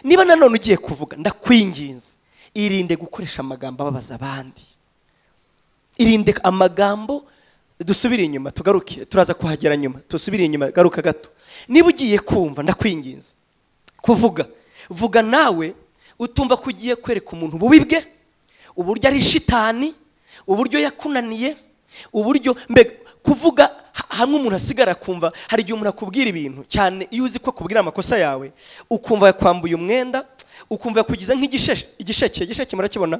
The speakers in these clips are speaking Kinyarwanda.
niba nanone ugiye kuvuga ndakwinginze irinde gukoresha amagambo ababaza abandi irinde amagambo dusubire inyuma tugaruke turaza kuhagera nyuma dusubire inyuma garuka gato niba ugiye kumva ndakwinginze kuvuga vuga nawe utumva ko ugiye kwereka umuntu ububi bwe uburyo ari shitani uburyo yakunaniye uburyo mbega kuvuga hamwe umuntu asigara akumva hari igihe umuntu akubwira ibintu cyane iyo uzi ko akubwira amakosa yawe ukumva yakwambuye umwenda ukumva yakugize nk'igisheke igisheke murakibona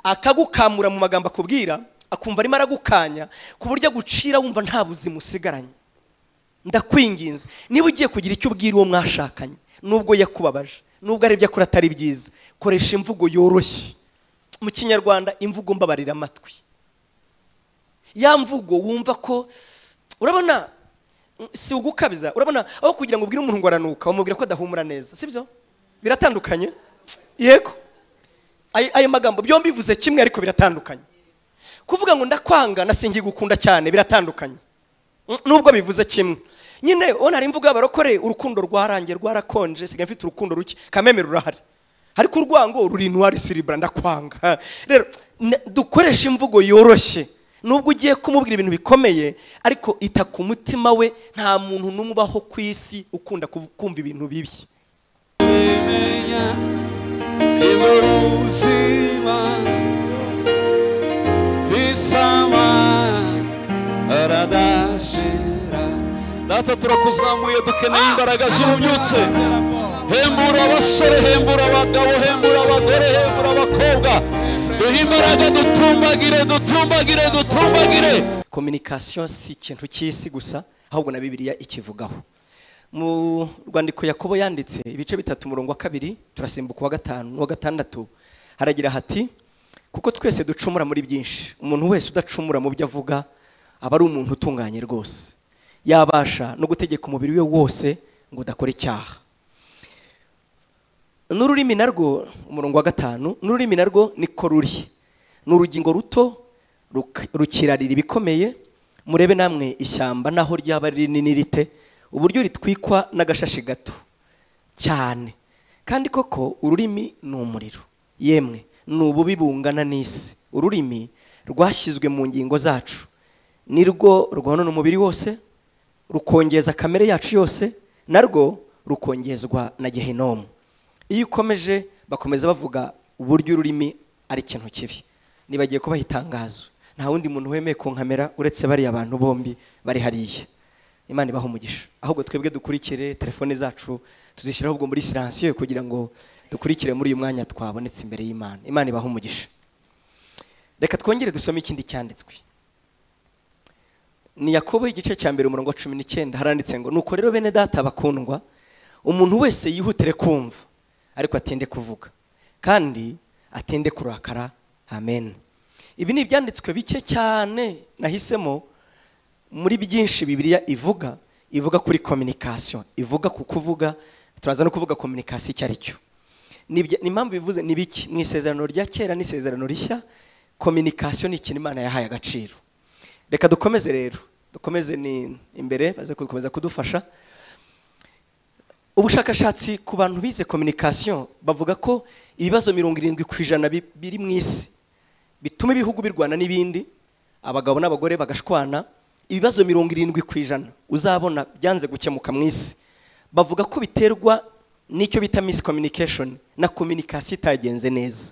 akagukamura mu magambo akubwira akumva arimo aragukanya ku buryo agucira wumva nta buzima usigaranye ndakwinginze niba ugiye kugira icyo ubwira uwo mwashakanye nubwo yakubabaje nubwo ari ibyo akora atari byiza koresha imvugo yoroshye mu kinyarwanda imvugo mbabarira amatwi ya mvugo wumva ko urabona si ugukabiza urabona aho kugira ngo ubwire umuntu ngo aranuka bamubwira ko adahumura neza sibyo biratandukanye yego ayo magambo byombi bivuze kimwe ariko biratandukanye kuvuga ngo ndakwanga nasingiye gukunda cyane biratandukanye nubwo bivuze kimwe nyine ubona hari imvugo y'abarokore urukundo rwarangiye rwarakonje sigaye mfite urukundo ruke kameme rurahari ariko urwango ruri intuwari siribura ndakwanga rero dukoresha imvugo yoroshye nubwo ugiye kumubwira ibintu bikomeye ariko ita ku mutima we nta muntu n'umwe ubaho ku isi ukunda kumva ibintu bibi sama aradashira data turakuzamuye dukeneye imbaraga z'ububyutse hembura abasore hembura abagabo hembura abagore hembura abakobwa duhe imbaraga dutumbagire dutumbagire dutumbagire kominikasiyo si ikintu cy'isi gusa ahubwo na bibiliya ikivugaho mu rwandiko yakobo yanditse ibice bitatu umurongo wa kabiri turasimbuka uwa gatanu n'uwa gatandatu haragira hati kuko twese ducumura muri byinshi umuntu wese udacumura mu byo avuga aba ari umuntu utunganye rwose yabasha no gutegeka umubiri we wose ngo udakore icyaha n'ururimi narwo umurongo wa gatanu n'ururimi narwo niko ruri ni urugingo ruto rukirarira ibikomeye murebe namwe ishyamba naho ryaba rinini rite uburyo ritwikwa n'agashashi gato cyane kandi koko ururimi ni umuriro yemwe ni ububi bungana n'isi ururimi rwashyizwe mu ngingo zacu nirwo rwonona umubiri wose rukongeza kamere yacu yose narwo rukongezwa na gehinomu iyo ukomeje bakomeza bavuga uburyo ururimi ari ikintu kibi nibagiye kubaha itangazo nta wundi muntu wemeye kunkamera uretse bariya abantu bombi bari hariya imana ibaha umugisha ahubwo twebwe dukurikire telefone zacu tuzishyiraho ubwo muri siransiyo kugira ngo dukurikire muri uyu mwanya twabonetse imbere y'imana imana ibaha umugisha reka twongere dusome ikindi cyanditswe ni yakobo igice cya mbere umurongo wa cumi n'icyenda haranditse ngo nuko rero bene data bakundwa umuntu wese yihutire kumva ariko atinde kuvuga kandi atinde kurakara amen ibi ni ibyanditswe bike cyane nahisemo muri byinshi bibiriya ivuga ivuga kuri kominikasiyo ivuga ku kuvuga turaza no kuvuga kominikasiyo icyo ari cyo impamvu bivuze ni biki mu isezerano rya kera n'isezerano rishya kominikasiyo ni ikintu imana yahaye agaciro reka dukomeze rero dukomeze ni imbere baze gukomeza kudufasha ubushakashatsi ku bantu bize kominikasiyo bavuga ko ibibazo mirongo irindwi ku ijana biri mu isi bituma ibihugu birwana n'ibindi abagabo n'abagore bagashwana ibibazo mirongo irindwi ku ijana uzabona byanze gukemuka mu isi bavuga ko biterwa n'icyo bita miscommunication na kominikasiyo itagenze neza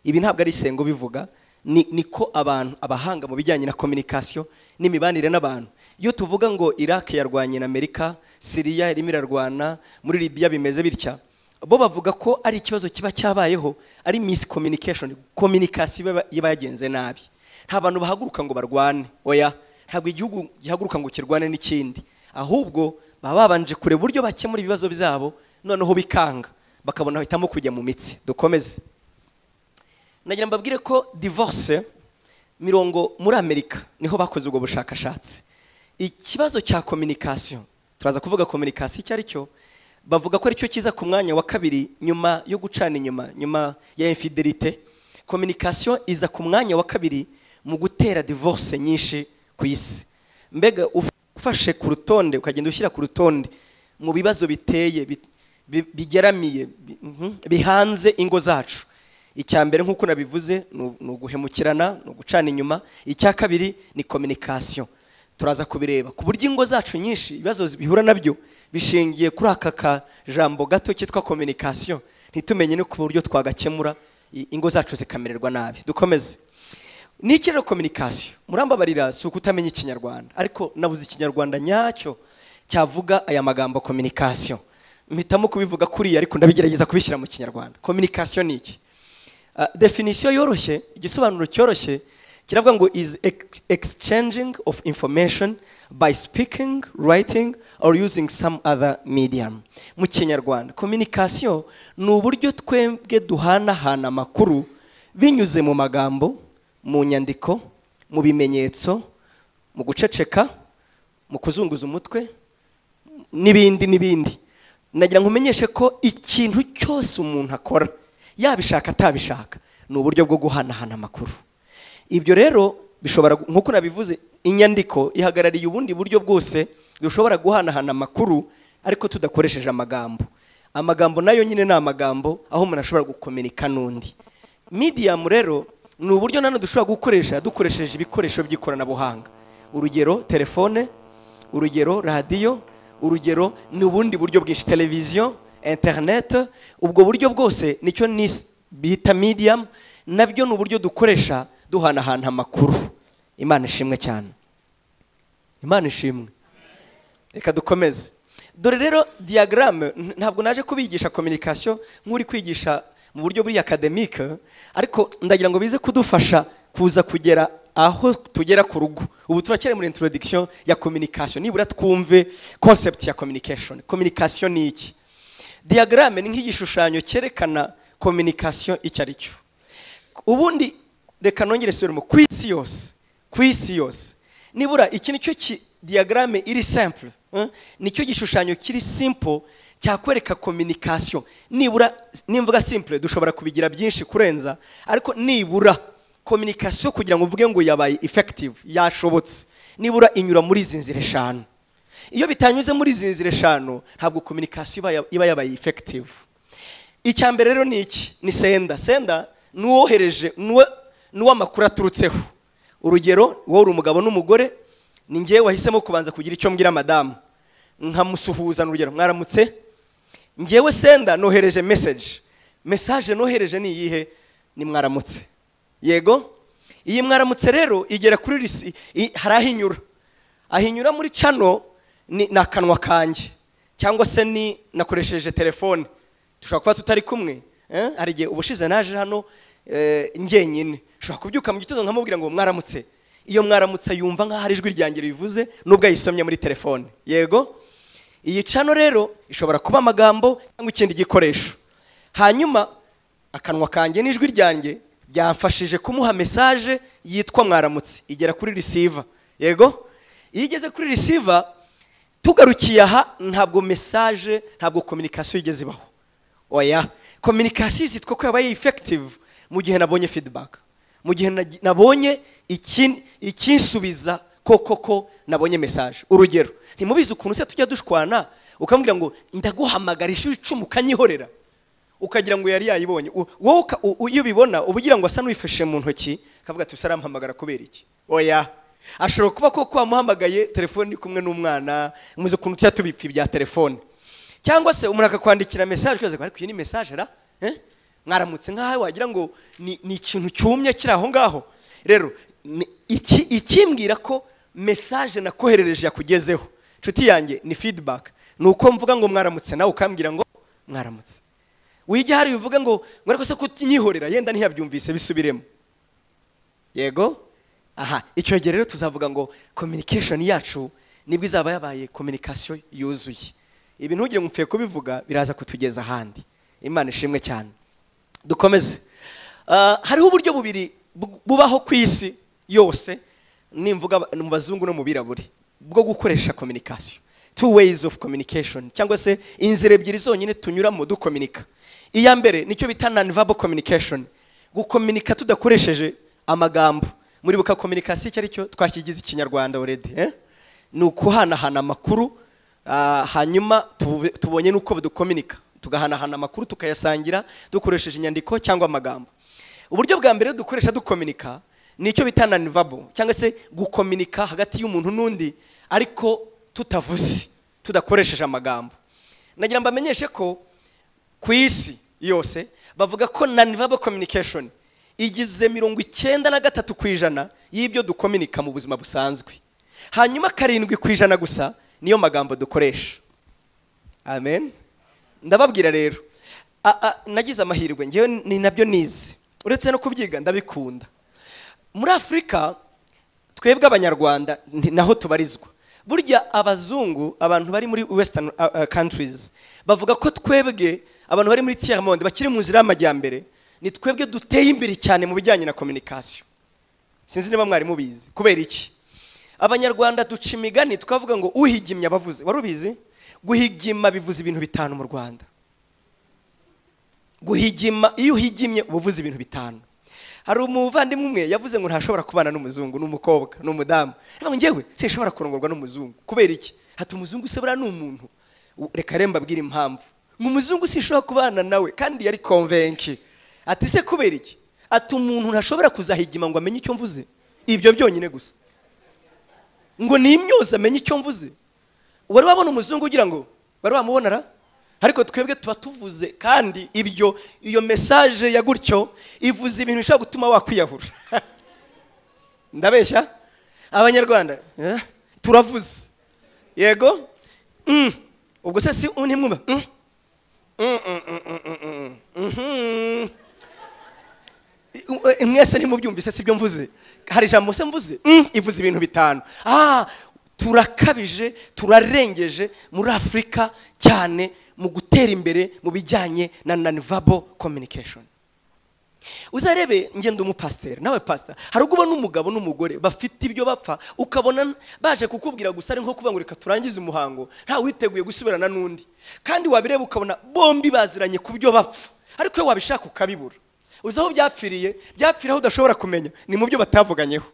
ibi ntabwo ari isengo bivuga niko abantu abahanga mu bijyanye na kominikasiyo n'imibanire n'abantu iyo tuvuga ngo iraki yarwanye na amerika siriya irimo irarwana muri libiya bimeze bitya bo bavuga ko ari ikibazo kiba cyabayeho ari miscommunication kominikasiyo iba yagenze nabi nta bantu bahaguruka ngo barwane oya ntabwo igihugu gihaguruka ngo kirwane n'ikindi ahubwo baba babanje kureba uburyo bakemura ibibazo byabo noneho bikanga bakabona bahitamo kujya mu mitsi dukomeze nagira mbabwire ko divorce mirongo muri amerika niho bakoze ubwo bushakashatsi ikibazo cya kominikasiyo turaza kuvuga kominikasiyo icyo ari cyo bavuga ko aricyo cyiza ku mwanya wa kabiri nyuma yo gucana inyuma nyuma ya infidelite kominikasiyo iza ku mwanya wa kabiri mu gutera divorce nyinshi ku isi mbega ufashe ku rutonde ukagenda ushyira ku rutonde mu bibazo biteye bi- bigeramiye bi- mhm, bihanze ingo zacu icya mbere nk'uko nabivuze ni ni uguhemukirana ni ugucana inyuma icya kabiri ni communication turaza kubireba ku buryo ingo zacu nyinshi ibibazo bihura nabyo bishingiye kuri aka kajambo gato kitwa communication ntitumenye no ku buryo twagakemura i- ingo zacu zikamererwa nabi dukomeze n'iki rero communication murambabarira si ukutamenya ikinyarwanda ariko nabuze ikinyarwanda nyacyo cyavuga aya magambo communication mpitamo kubivuga kuriya ariko ndabigerageza kubishyira mu kinyarwanda communication ni iki Ah, definition yoroshye igisobanuro cyoroshye kiravuga ngo is ex- exchanging of information by speaking writing or using some other medium mu kinyarwanda communication ni uburyo twebwe duhanahana amakuru binyuze mu magambo mu nyandiko mu bimenyetso mu guceceka mu kuzunguza umutwe n'ibindi n'ibindi nagira ngo umenyeshe ko ikintu cyose umuntu akora yabishaka atabishaka ni uburyo bwo guhanahana amakuru ibyo rero bishobora gu- nk'uko nabivuze inyandiko ihagarariye ubundi buryo bwose dushobora guhanahana amakuru ariko tudakoresheje amagambo amagambo nayo nyine ni amagambo aho umuntu ashobora gukomereka n'undi medium rero ni uburyo nanone dushobora gukoresha dukoresheje ibikoresho by'ikoranabuhanga urugero telefone urugero radiyo urugero ni ubundi buryo bwinshi televiziyo interineti ubwo buryo bwose nicyo nis- bita medium nabyo ni uburyo dukoresha duhanahana amakuru imana ishimwe cyane imana ishimwe reka dukomeze dore rero diyagarame ntabwo naje kubigisha communication nk'uri kwigisha mu buryo buri academic ariko ndagira ngo bize kudufasha kuza kugera aho tugera ku rugo ubu turacyari muri introduction ya communication nibura twumve concept ya communication communication ni iki diyagarame ni nk'igishushanyo cyerekana communication icyo ari cyo ubundi reka nongere subiremo ku isi yose ku isi yose nibura iki nicyo ki diyagarame iri simple eh? nicyo gishushanyo kiri simple cyakwereka communication nibura nimvuga simple dushobora kubigira byinshi kurenza ariko nibura communication kugira ngo uvuge ngo yabaye effective yashobotse nibura inyura muri izi nzira eshanu iyo bitanyuze muri izi nzira eshanu ntabwo communication iba ya- iba yabaye effective icya mbere rero ni iki ni senda senda ni uwohereje ni uwo amakuru aturutseho urugero wowe uri umugabo n'umugore ni ngewe wahisemo kubanza kugira icyo mbwira madamu nkamusuhuza ni urugero mwaramutse ngewe senda nohereje meseje mesaje nohereje ni iyihe ni mwaramutse yego iyi mwaramutse rero igera kuri risi i- hari aho inyura aho inyura muri cano ni ni akanwa kanjye cyangwa se ni nakoresheje telefone dushobora kuba tutari kumwe eh? hari igihe ubushize naje hano eh, njyenyine ushobora kubyuka mu gitondo nkamubwira ngo mwaramutse iyo mwaramutse yumva nk'aho ari ijwi ryanjye ribivuze nubwo ayisomye muri telefone yego iyi cano rero ishobora kuba amagambo cyangwa ikindi gikoresho hanyuma akanwa kanjye n'ijwi ryanjye byamfashije kumuha mesaje yitwa mwaramutse igera kuri receiver yego iyo igeze kuri receiver tugarukiye aha ntabwo mesaje ntabwo communication igeze ibaho oya communication izitwa ko yabaye effective mu gihe nabonye feedback mu gihe nagi- nabonye iki- ikinsubiza koko ko nabonye mesaje urugero ntimubizi ukuntu se tujya dushwana ukambwira ngo ndaguhamagara ishuri icumi ukanyihorera ukagira ngo yari yayibonye U- wowe uka- u- u- iyo ubibona uba ugira ngo asa n'uwifashe mu ntoki akavuga ati usa arampamagara kubera iki oya ashobora kuba koko wamuhamagaye telefone iri kumwe n'umwana muzi ukuntu tujya tubipfa ibya telefone cyangwa se umuntu akakwandikira mesaje ukaza ariko iyi ni mesaje ra Eh? mwaramutse nk'aho wagira ngo ni ni ikintu cyumye kiri aho ngaho rero ni- iki ikimbwira ko mesaje nakoherereje yakugezeho inshuti yanjye ni feedback ni uko mvuga ngo mwaramutse nawe ukambwira ngo mwaramutse wijya hari bivuga ngo ngo ariko se kunyihorera yenda ntiyabyumvise bisubiremo yego aha icyo gihe rero tuzavuga ngo communication yacu nibwo izaba yabaye communication yuzuye ibi ntugire ngo upfuye kubivuga biraza kutugeza ahandi imana ishimwe cyane dukomeze Ah, hariho uburyo bubiri bu- bubaho ku isi yose nimvuga ab- mu bazungu no mu biraburi bwo gukoresha communication two ways of communication cyangwa se inzira ebyiri zonyine tunyuramo dukominika iya mbere nicyo bita non-verbal communication gukominika tudakoresheje amagambo muri buka communication icyo ari cyo twakigize ikinyarwanda already eh? ni ukuhanahana amakuru ah, hanyuma tuve- tubonye n'uko dukominika tugahanahana amakuru tukayasangira dukoresheje inyandiko cyangwa amagambo uburyo bwa mbere dukoresha dukominika ni icyo bita nanivabo cyangwa se gukominika hagati y'umuntu n'undi ariko tutavuze tudakoresheje amagambo nagira ngo bamenyeshe ko ku isi yose bavuga ko nanivabo communication igize mirongo icyenda na gatatu ku ijana y'ibyo dukominika mu buzima busanzwe hanyuma karindwi ku ijana gusa niyo magambo dukoresha amen ndababwira rero A- a- nagize amahirwe ngewe ni nabyo nizi uretse no kubyiga ndabikunda muri afurika twebwe abanyarwanda ni- naho tubarizwa burya abazungu abantu bari muri western uh, uh, countries bavuga ko twebwe abantu bari muri tiers monde bakiri mu nzira y'amajyambere ni twebwe duteye imbere cyane mu bijyanye na communication sinzi niba mwari mubizi kubera iki abanyarwanda duca imigani tukavuga ngo uhigimye abavuze wari ubizi guhigima bivuze ibintu bitanu mu rwanda guhigima iyo uhigimye uba uvuze ibintu bitanu hari umuvandimwe umwe yavuze ngo ntashobora kubana n'umuzungu n'umukobwa n'umudamu ariko njyewe sinshobora kurongorwa n'umuzungu kubera iki hati umuzungu se buriya ni umuntu U- reka rero mbabwire impamvu ngo umuzungu sinshobora kubana nawe kandi yari konvenki ati se kubera iki ati umuntu ntashobora kuzahigima ngo amenye icyo mvuze ibyo byonyine gusa ngo ni imyuza amenye icyo mvuze wari wabona umuzungu ugira ngo wari wamubonera ariko twebwe tuba tuvuze kandi ibyo iyo mesaje ya gutyo ivuze ibintu bishobora gutuma wakwiyahura ndabeshya abanyarwanda eh, turavuze yego Mm. ubwo se si ntimwumva Mm. Mm, mm, mm, mm, mm, mm. Mhm. Eh, mwese ntimubyumvise sibyo mvuze hari ijambo se mvuze Mm, ivuze ibintu bitanu ah turakabije turarengeje muri afurika cyane mu gutera imbere mu bijyanye na nanivabo communication uzarebe ngenda umupasiteri nawe pasita hari ubwo ubona umugabo n'umugore bafite ibyo bapfa ukabona baje kukubwira gusa ari nko kuvuga ngo reka turangize umuhango ntawe witeguye gusubirana n'undi kandi wabireba ukabona bombi baziranye ku byo bapfa ariko iyo wabishaka ukabibura uzi aho byapfiriye byapfira aho udashobora kumenya ni mu byo batavuganyeho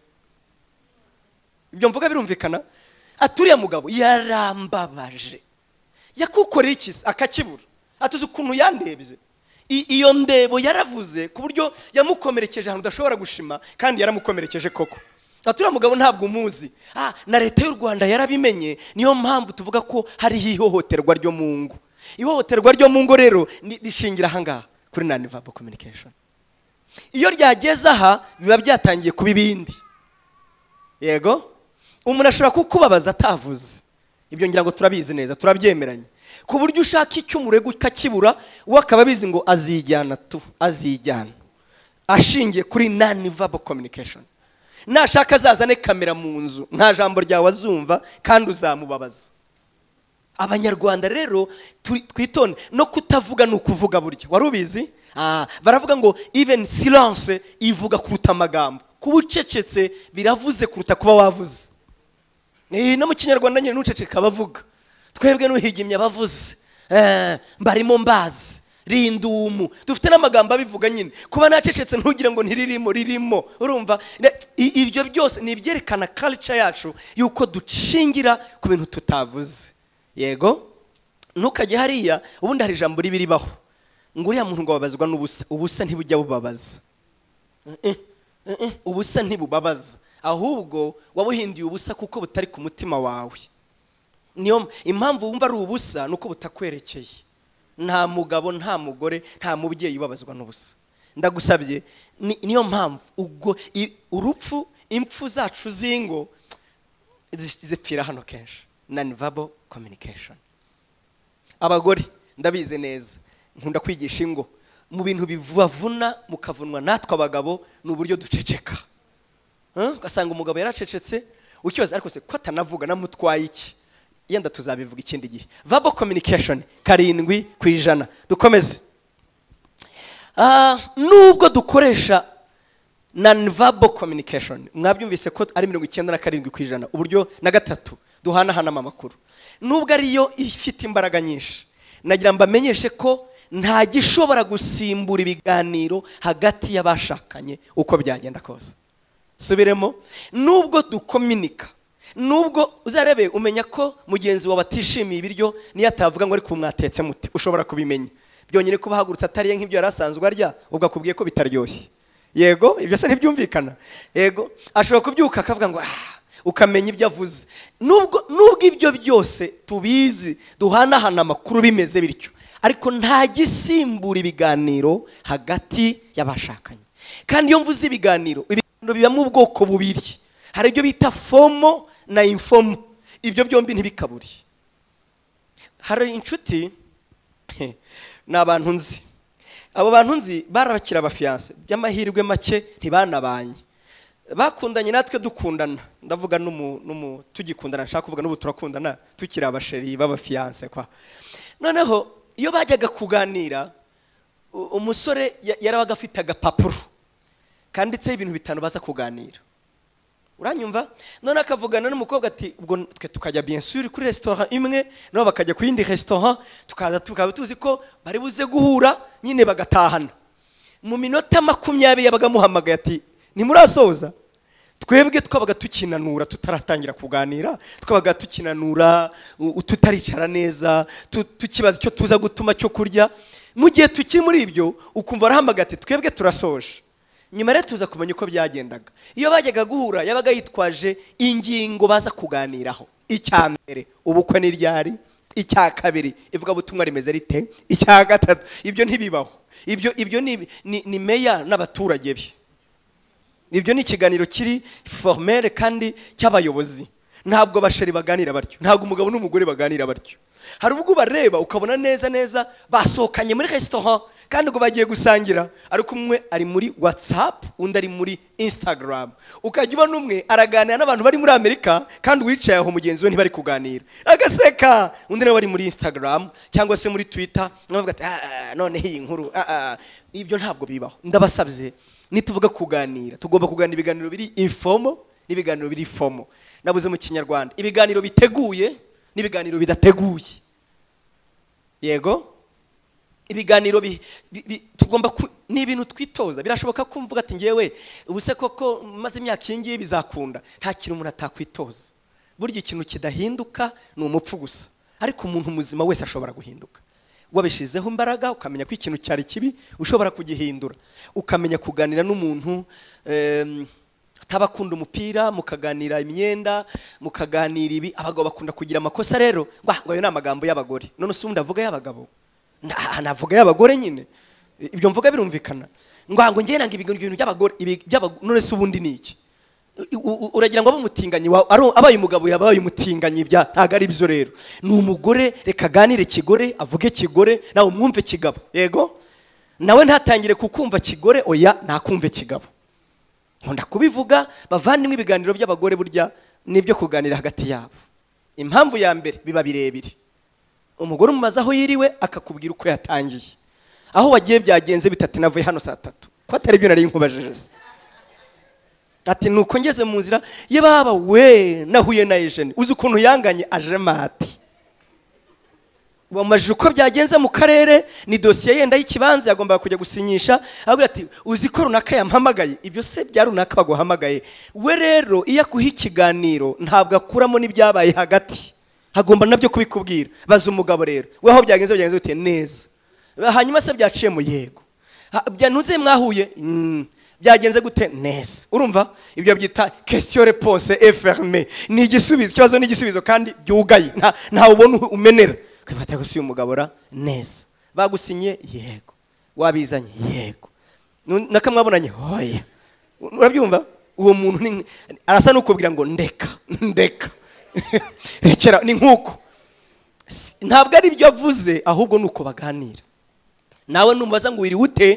ibyo mvuga birumvikana aturiye mugabo yarambabaje yakukoreye iki se? akakibura atuzi ukuntu yandebye I- iyo ndebo yaravuze ku buryo yamukomerekeje ahantu udashobora gushima kandi yaramukomerekeje koko aturiya mugabo ntabwo umuzi ah, na leta y'u rwanda yarabimenye niyo mpamvu tuvuga ko hariho ihohoterwa ryo mu ngo ihohoterwa ryo mu ngo rero ni- rishingira ahangaha kuri nanivabo communication iyo ryageze aha biba byatangiye kuba ibindi yego umuntu ashobora kukubabaza atavuze ibyo ngira ngo turabizi neza turabyemeranye ku buryo ushaka icyo umurego ukakibura we akaba abizi ngo azijyana tu azijyana ashingiye kuri nanivabo communication nashaka azazane kamera mu nzu nta jambo ryawe azumva kandi uzamubabaza abanyarwanda rero turi- twitonde no kutavuga ni ukuvuga burya wari ubizi Ah, baravuga ngo even silence ivuga kuruta amagambo kuba ucecetse biravuze kuruta kuba wavuze Eh, no mu kinyarwanda nyine n'uceceka abavuga twebwe n'uhigimye abavuze Eh, mbarimo mbazi rindumu dufite n'amagambo abivuga nyine kuba nacecetse ntugire ngo ntiririmo ririmo urumva Ne- i- ibyo byose ni ibyerekana culture yacu y'uko ducingira ku bintu tutavuze yego ntukajye hariya ubundi hari ijambo ribi ribaho ngo uriya muntu ngo ababazwa n'ubusa ubusa ntibujya bubabaza Eh, eh, eh, ubusa ntibubabaza ahubwo wabuhinduye ubusa kuko butari ku mutima wawe niyo impamvu wumva ari ubusa ni uko butakwerekeye nta mugabo nta mugore nta mubyeyi ubabazwa n'ubusa ndagusabye ni- niyo mpamvu ubwo i- urupfu impfu zacu z'ingo zi- zipfira hano kenshi nanivabo communication abagore ndabizi neza nkunda kwigisha ingo mu bintu bivavuna mukavunwa natwe abagabo ni uburyo duceceka Eh, ugasanga umugabo yaracecetse ukibaza ariko se ko atanavuga namutwaye iki yenda tuzabivuga ikindi gihe vabo communication karindwi ku ijana dukomeze Ah, nubwo dukoresha nanivabo communication mwabyumvise ko ari mirongo icyenda na karindwi ku ijana uburyo na gatatu duhanahanamo amakuru nubwo ariyo ifite imbaraga nyinshi nagira ngo mbamenyeshe ko nta gishobora gusimbura ibiganiro hagati y'abashakanye uko byagenda kose subiremo nubwo dukominika nubwo uzarebe umenya ko mugenzi wawe atishimiye ibiryo niyo atavuga ngo ariko mwatetse muti ushobora kubimenya byonyine kuba ahagurutse atariye nk'ibyo yari asanzwe arya ubwo akubwiye ko bitaryoshye yego ibyo se ntibyumvikana yego ashobora kubyuka akavuga ngo ah ukamenya ibyo avuze nubwo nubwo ibyo byose tubizi duhanahana amakuru bimeze bityo ariko nta gisimbura ibiganiro hagati y'abashakanye kandi iyo mvuze ibiganiro ibiganiro bibamo ubwoko bubiri hari ibyo bita fomo na infomo ibyo byombi ntibikabure hari inshuti ni abantu nzi abo bantu nzi barabakira abafiyanse by'amahirwe make ntibanabanye bakundanye natwe dukundana ndavuga n'umu tugikundana nshaka kuvuga n'ubu turakundana tukiri abasheri b'abafiyanse kwa noneho iyo bajyaga kuganira umusore yarabaga afite agapapuro kanditseho ibintu bitanu baza kuganira uranyumva none akavugana n'umukobwa ati ubwo twe tukajya bensuri kuri resitora imwe nabo bakajya ku yindi resitora tukaza tukaba tuzi ko bari buze guhura nyine bagatahana mu minota makumyabiri yabaga amuhamagaye ati ntimurasoza twebwe twabaga tukinanura tutaratangira kuganira twabaga tukinanura tutaricara neza tukibaza icyo tuza gutuma cyo kurya mu gihe tukiri muri ibyo ukumva arahamagaye ati twebwe turasoje nyuma rero tuza kumenya uko byagendaga iyo bajyaga guhura yabaga yitwaje ingingo baza kuganiraho icya mbere ubukwe ni ryari icya kabiri ivugabutumwa rimeze rite icya gatatu ibyo ntibibaho ibyo ibyo ni meya n'abaturage be ibyo ni ikiganiro kiri formere kandi cy'abayobozi ntabwo abasheri baganira batyo ntabwo umugabo n'umugore baganira batyo hari ubwo ubareba ukabona neza neza basohokanye muri resitora kandi ubwo bagiye gusangira ariko umwe ari muri watsapu undi ari muri instagram ukajya ubona umwe araganira n'abantu bari muri amerika kandi uwicaye aho mugenzi we ntibari kuganira agaseka undi nawe ari muri instagram cyangwa se muri twitter nawe ati noneho iyi nkuru ibyo ntabwo bibaho ndabasabye nituvuga kuganira tugomba kuganira ibiganiro biri ifomo n'ibiganiro biri fomo nabuze mu kinyarwanda ibiganiro biteguye n'ibiganiro bidateguye yego ibiganiro tugomba ni ibintu twitoza birashoboka ko mvuga ati ngewe ubuse koko maze imyaka iyi ngiyi bizakunda nta kintu umuntu atakwitoza burya ikintu kidahinduka ni umupfu gusa ariko umuntu muzima wese ashobora guhinduka wabishyizeho imbaraga ukamenya ko ikintu cyari kibi ushobora kugihindura ukamenya kuganira n'umuntu atabakunda umupira mukaganira imyenda mukaganira ibi abagabo bakunda kugira amakosa rero ngo ayo ni amagambo y'abagore none usundi avuga y'abagabo navuga y'abagore nyine ibyo mvuga birumvikana ngo ngewe nanga ibintu by'abagore none se ubundi ni iki uragira ngo abe umutinganyi abaye umugabo yaba abaye umutinganyi bya ntabwo ari byo rero ni umugore reka aganire kigore avuge kigore nawe umwumve kigabo yego nawe ntatangire kukumva kigore oya ntakumve kigabo nkunda kubivuga bavandimwe ibiganiro by'abagore burya n'ibyo kuganira hagati yabo impamvu ya mbere biba birebire umugore umubaza aho yiriwe akakubwira uko yatangiye aho wagiye byagenze bitatu navuye hano saa tatu ko atari byo nari nkubajije se ati nuko ngeze mu nzira ye baba we nahuye na ejeni uzi ukuntu yanganye aje mati wamajije uko byagenze mu karere ni dosiye yenda y'ikibanza yagombaga kujya gusinyisha avuga ati uzi ko runaka yampamagaye ibyo se bya runaka baguhamagaye we rero iyo akuha ikiganiro ntabwo akuramo n'ibyabaye hagati hagomba nabyo kubikubwira baza umugabo rero we aho byagenze byagenze bite neza hanyuma se byaciye mu yego byanuze mwahuye byagenze gute neza urumva ibyo byita kesiyo reponse eferme ni igisubizo ikibazo ni igisubizo kandi byugaye ntawe ubona umenera ukabifata gusa uyu mugabo ra neza bagusinye yego wabizanye yego nakamwabonanye hoya urabyumva uwo muntu arasa n'ukubwira ngo ndeka ndeka rekera ni nk'uko ntabwo ari ibyo avuze ahubwo ni uko baganira nawe numubaza ngo wiriwe ute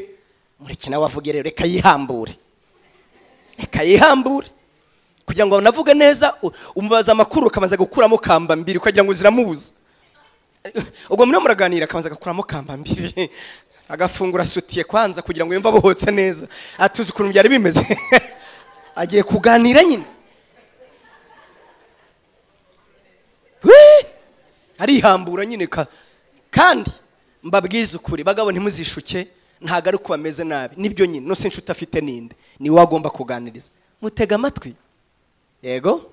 mureke nawe avuge rero reka yihambure reka yihambure kugira ngo navuge neza umubaza amakuru ukamaze gukuramo kamba mbiri ukagira ngo ziramubuze ubwo muriho muraganira akabanza agakuramo kamba mbiri agafungura asutiye kwanza kugira ngo yumve abohotse neza atuzi ukuntu byari bimeze agiye kuganira nyine arihambura nyine kandi mbabwize ukuri bagabo ntimuzishuke ntabwo ari uko bameze nabi nibyo nyine nose inshuti afite ninde niwe agomba kuganiriza mutega amatwi yego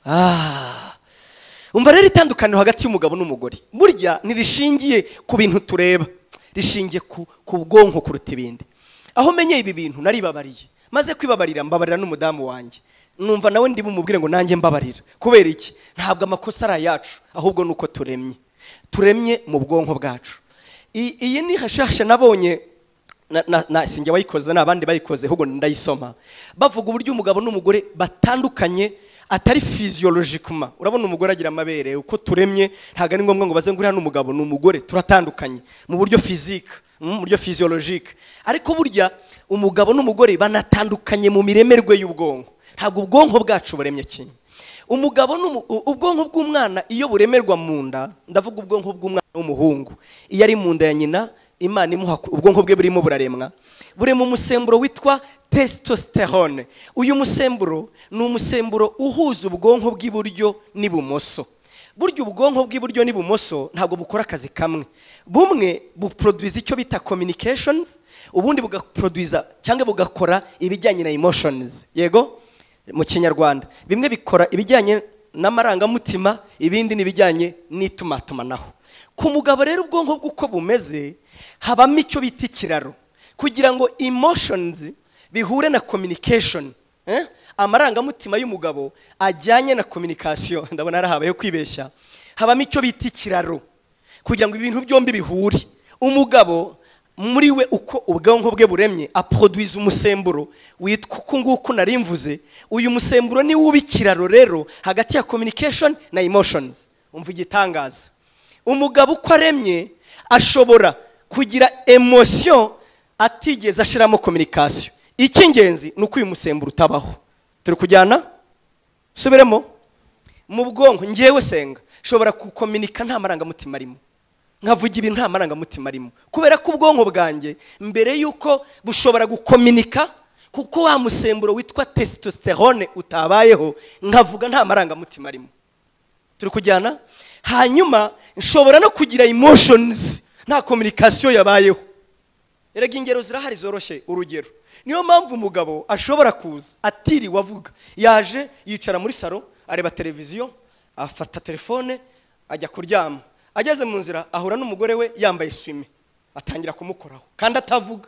Ah. umva rero itandukaniro hagati y'umugabo n'umugore burya ntirishingiye ku bintu tureba rishingiye ku ku bwonko kuruta ibindi aho menye ibi bintu naribabariye maze kwibabarira mbabarira n'umudamu wanjye numva nawe ndi bumubwire ngo nanjye mbabarira kubera iki ntabwo amakosa ari ayacu ahubwo ni uko turemye turemye mu bwonko bwacu I- iyi ni hashasha nabonye na- na- na sinjye wayikoze ni abandi bayikoze ahubwo ndayisoma bavuga uburyo umugabo n'umugore batandukanye atari physiologically urabona umugore agira amabere uko turemye ntabwo ari ngombwa ngo baze ngo uriya ni umugabo ni umugore turatandukanye mu buryo physique mm, mu buryo physiologique ariko burya umugabo n'umugore banatandukanye mu miremerwe y'ubwonko ntabwo ubwonko bwacu buremye kimwe umugabo n'umu- u- ubwonko bw'umwana iyo buremerwa mu nda ndavuga ubwonko bw'umwana w'umuhungu iyo ari mu nda ya nyina imana imuha ubwonko bwe burimo buraremwa burema umusemburo witwa testosterone uyu musemburo ni umusemburo uhuza ubwonko bw'iburyo n'ibumoso burya ubwonko bw'iburyo n'ibumoso ntabwo bukora akazi kamwe bumwe buproduza icyo bita communications ubundi bugaproduza cyangwa bugakora ibijyanye na emotions yego mu kinyarwanda bimwe bikora ibijyanye n'amarangamutima ibindi ni ibijyanye n'itumatumanako ku mugabo rero ubwonko bw'uko bumeze habamo icyo bita ikiraro kugira ngo emotions bihure na communication eh? amarangamutima y'umugabo ajyanye na communication ndabona hari habayeho kwibeshya habamo icyo bita ikiraro kugira ngo ibintu byombi bihure umugabo muri we uko ubwonko bwe buremye aproduiza umusemburo witwa uku nguku nari mvuze uyu musemburo ni uba ikiraro rero hagati ya communication na emotions umva igitangaza umugabo uko aremye ashobora kugira emotion atigeze ashiramo communication icy'ingenzi ni uko uyu musemburo utabaho turi kujyana subiremo mu bwonko ngewe senga nshobora gukominika nta marangamutima arimo nkavuga ibintu nta marangamutima arimo kubera ko ubwonko bwanjye mbere y'uko bushobora gukominika kuko wa musemburo witwa testosterone utabayeho nkavuga nta marangamutima arimo turi kujyana hanyuma nshobora no kugira emotions nta communication yabayeho erega ingero zirahari zoroshye urugero niyo mpamvu umugabo ashobora kuza atiriwe avuga yaje yicara muri salo areba televiziyo afata telefone ajya kuryama ageze mu nzira ahura n'umugore we yambaye swime atangira kumukoraho kandi atavuga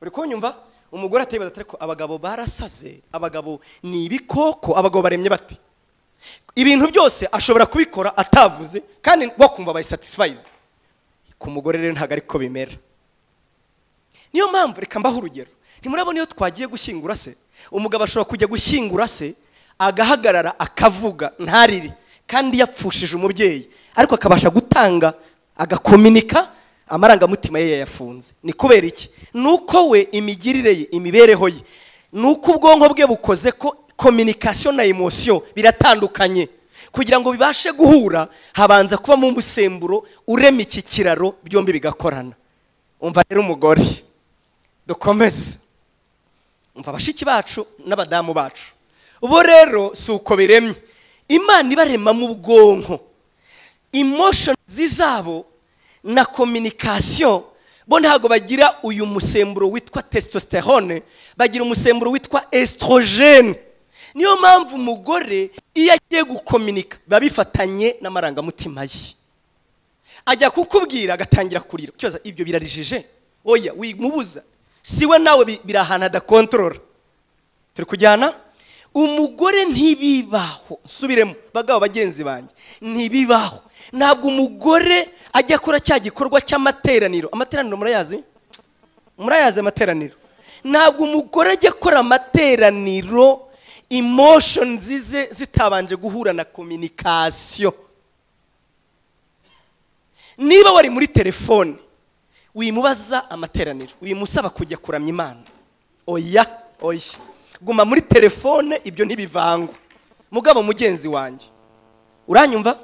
uri kunyumva umugore atayibaza atari ko abagabo barasaze abagabo ni ibikoko abagabo baremye bati ibintu byose ashobora kubikora atavuze kandi wakumva abaye satisfied ku mugore rero ntabwo ariko bimera niyo mpamvu reka mbaho urugero ntimurabona iyo twagiye gushyingura se umugabo ashobora kujya gushyingura se agahagarara akavuga ntarire kandi yapfushije umubyeyi ariko akabasha gutanga agakominika amarangamutima ye yayafunze ni kubera iki ni uko we imigirire ye imibereho ye ni uko ubwonko bwe bukoze ko communication na emotion biratandukanye kugira ngo bibashe guhura habanza kubamo umusemburo urema iki kiraro byombi bigakorana umva rero umugore dukomeze umva bashiki bacu n'abadamu bacu bo rero si uko biremye imana ibarema mu bwonko emotions zabo na communication bo ntabwo bagira uyu musemburo witwa testosterone bagira umusemburo witwa estrogene niyo mpamvu umugore iyo agiye gukominika biba bifatanye n'amarangamutima ye ajya kukubwira agatangira kurira ukibaza ibyo birarijije oya wimubuza si we nawe bi- biri ahantu adakontorora turi kujyana umugore ntibibaho nsubiremo bagabo bagenzi banjye ntibibaho ntabwo umugore ajya akora cya gikorwa cy'amateraniro amateraniro murayazi murayazi amateraniro ntabwo umugore ajya akora amateraniro emotions ze zitabanje guhura na communication niba wari muri telefone wimubaza amateraniro wimusaba kujya kuramya imana oya oya guma muri telefone ibyo ntibivangwa mugabo mugenzi wanjye uranyumva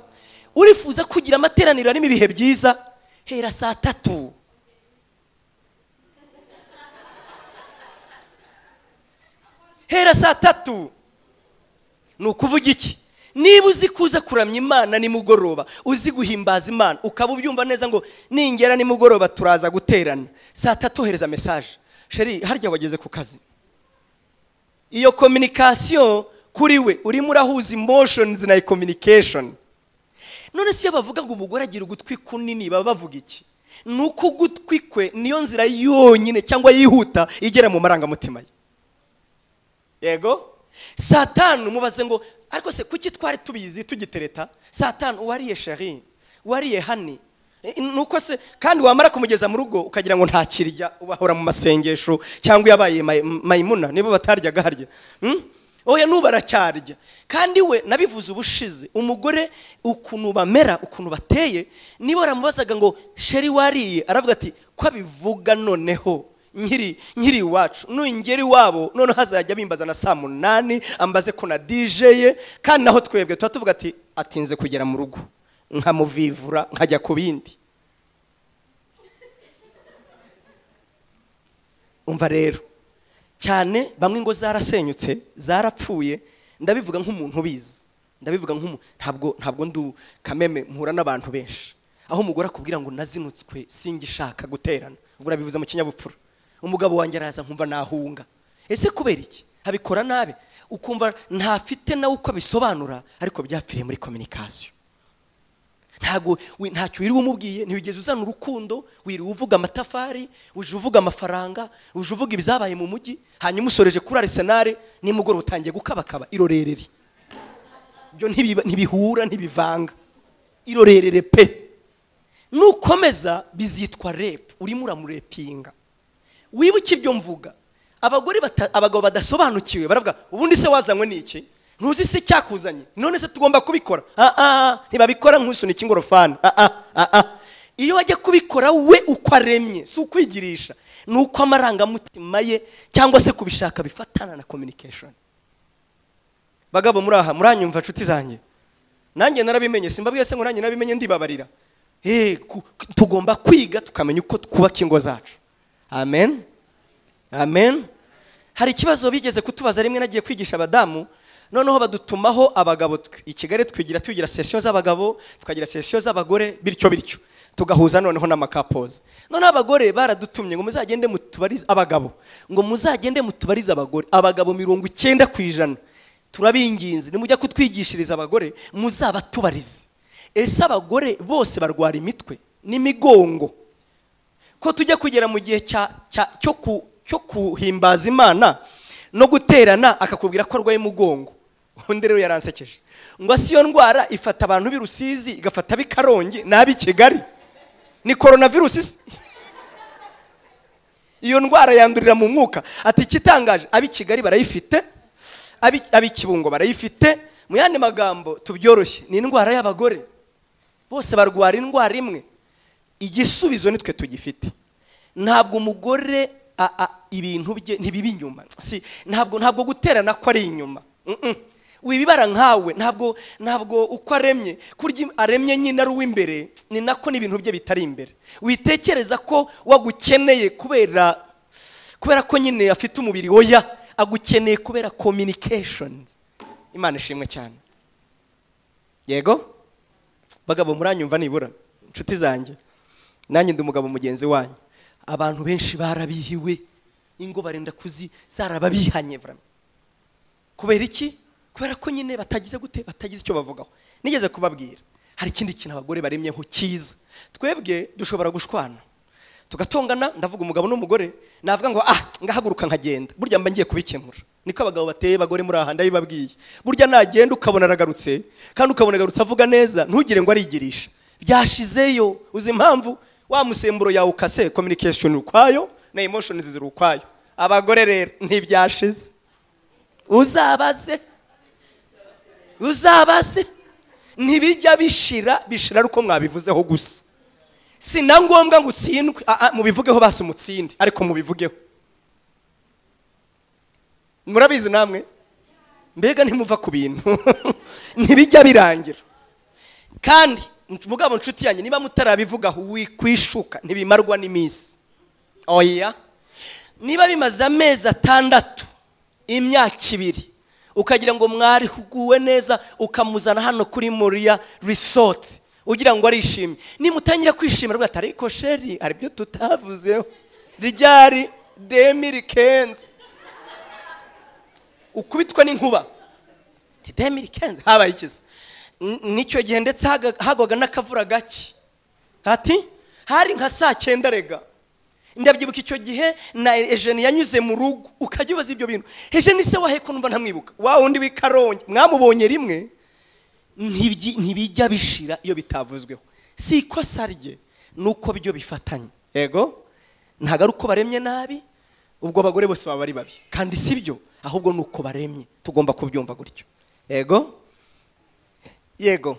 urifuza kugira amateraniro arimo ibihe byiza hera saa tatu hera saa tatu ni ukuvuga iki niba uzi kuza kuramya imana nimugoroba uzi guhimbaza imana ukaba ubyumva neza ngo ningera nimugoroba turaza guterana saa tatu ohereza mesaje sheri harya wageze ku kazi iyo communication kuri we urimo urahuza emotions na communication none se iyo bavuga ngo umugore agira ugutwi kunini baba bavuga iki ni uko ugutwi kwe niyo nzira yonyine cyangwa yihuta igera mu marangamutima ye yego satanu mubaze ngo ariko se kuki twari tubizi tugitereta satanu uwariye sheri uwariye hani E, nuko se kandi wamara kumugeza mu rugo ukagira ngo nta kirya ubahora mu masengesho cyangwa yabaye may- mayimuna nibo bataryaga harya Hmm? oya n'ubu aracyarya kandi we nabivuze ubushize umugore ukuntu bamera ukuntu bateye niba waramubazaga ngo sheri wariye aravuga ati ko abivuga noneho nkiri nkiri iwacu nungera iwabo noneho hazajya bimbaza na saa munani ambaze ko na dj ye kandi naho twebwe tuba tuvuga ati atinze kugera mu rugo nkamuvivura nkajya ku bindi umva rero cyane bamwe ngo zarasenyutse zarapfuye ndabivuga nk'umuntu ubizi ndabivuga nk'umuntu ntabwo ntabwo ndu kameme mpura n'abantu benshi aho umugore akubwira ngo nazinutswe singishaka guterana ubwo urabivuze mu kinyabupfura umugabo wanjye araza nkumva nahunga ese kubera iki abikora nabi ukumva ntafite nawe uko abisobanura ariko byapfiriye muri communication ntabwo wi- ntacyo wiriwe umubwiye ntiwigeze uzana urukundo wiriwe uvuga amatafari uje uvuga amafaranga uje uvuga ibyabaye mu mujyi hanyuma usoreje kuri arisenali nimugoroba utangiye gukabakaba irorerere byo ntibiba- ntibihura ntibivanga irorerere pe nukomeza bizitwa repu urimo uramurepinga wibuke ibyo mvuga abagore bata- abagabo badasobanukiwe baravuga ubundi se wazanywe n'iki ntuzi se cyakuzanye none se tugomba kubikora Ah, ah, ntibabikora nk'usunika ingorofani Ah, ah, ah, ah. iyo wajya kubikora we uko aremye si ukwigirisha ni uko amarangamutima ye cyangwa se kubishaka bifatana na communication bagabo muri aha muranyumva nshuti zanjye nanjye narabimenye simbabwiye se ngo nanjye narabimenye ndibabarira Eh, ku- tugomba kwiga tukamenya uko twubaka ingo zacu amen amen hari ikibazo bigeze kutubaza rimwe nagiye kwigisha abadamu noneho badutumaho abagabo twe. i kigali twigira tugira sesiyo z'abagabo tukagira sesiyo z'abagore bityo bityo tugahuza noneho n'amakapoza noneho abagore baradutumye ngo muzagende mutubarize abagabo ngo muzagende mutubarize abagore abagabo mirongo icyenda ku ijana turabinginze nimujya kutwigishiriza abagore muzabatubarize ese abagore bose barwara imitwe n'imigongo ko tujya kugera mu gihe cya- cya- cyo ku- cyo kuhimbaza imana no guterana akakubwira ko arwaye umugongo undi rero yaransekeje ngo si iyo ndwara ifata abantu b'i rusizi igafata ab'i karongi n'ab'i kigali ni coronavirus isa iyo ndwara yandurira mu mwuka ati ikitangaje ab'i kigali barayifite ab'i- ab'i kibungo barayifite mu yandi magambo tubyoroshye ni indwara y'abagore bose barwara indwara imwe igisubizo nitwe tugifite ntabwo umugore a- a- ibintu bye ntibiba inyuma si ntabwo ntabwo guterana ko ari inyuma Mm-mm. wibibara nkawe ntabwo ntabwo uko aremye kurya im- aremye nyine ari uw'imbere ni nako n'ibintu bye bitari imbere witekereza ko wagukeneye kubera kubera ko nyine afite umubiri oya agukeneye kubera communications imana ishimwe cyane yego bagabo muranyumva nibura inshuti zanjye nanjye ndi umugabo mugenzi wanyu abantu benshi barabihiwe ingo barenda kuzi zarababihanye vraiment. kubera iki kubera ko nyine batagize gute batagize icyo bavugaho nigeze kubabwira hari ikindi kintu abagore baremyeho cyiza twebwe dushobora gushwana tugatongana ndavuga umugabo n'umugore navuga ngo ah ngahaguruka nkagenda burya mba ngiye kubikemura niko abagabo bateye abagore muri aha ndabibabwiye burya nagenda ukabona aragarutse kandi ukabona agarutse avuga neza ntugire ngo arigirisha byashizeyo uzi impamvu wa musemburo yawe ukase communication iri ukwayo na emotions ziri ukwayo abagore rero ntibyashize uzabaze uzabaze ntibijya bishira bishira ari uko mwabivuzeho gusa si na ngombwa ngo utsindwe Ah, ah, mubivugeho basi umutsinde ariko mubivugeho murabizi namwe mbega ntimuva ku bintu ntibijya birangira kandi mugabo nshuti yanjye niba mutarabivugaho wikwishuka ntibimarwa n'iminsi oya niba bimaze amezi atandatu imyaka ibiri ukagira ngo mwarihuguwe neza ukamuzana hano kuri moriya risoti ugira ngo arishime nimutangira kwishima rwose ariko sheri hari ibyo tutavuzeho ryari demiri kenzi ukubitwa n'inkuba demiri kenze habaye iki se n'icyo gihe ndetse haga- hagwaga n'akavura gake hati hari nka saa cyenda rega ndabyibuka icyo gihe na ejeni yanyuze mu rugo ukajya ubaza ibyo bintu ejeni se waheko numva ntamwibuka wa wundi w'i karongi mwamubonye rimwe ntibyi- ntibijya bishira iyo bitavuzweho si ikosa rye ni uko byo bifatanya yego ntabwo ari uko baremye nabi ubwo abagore bose baba ari babi kandi si byo ahubwo ni uko baremye tugomba kubyumva gutyo yego yego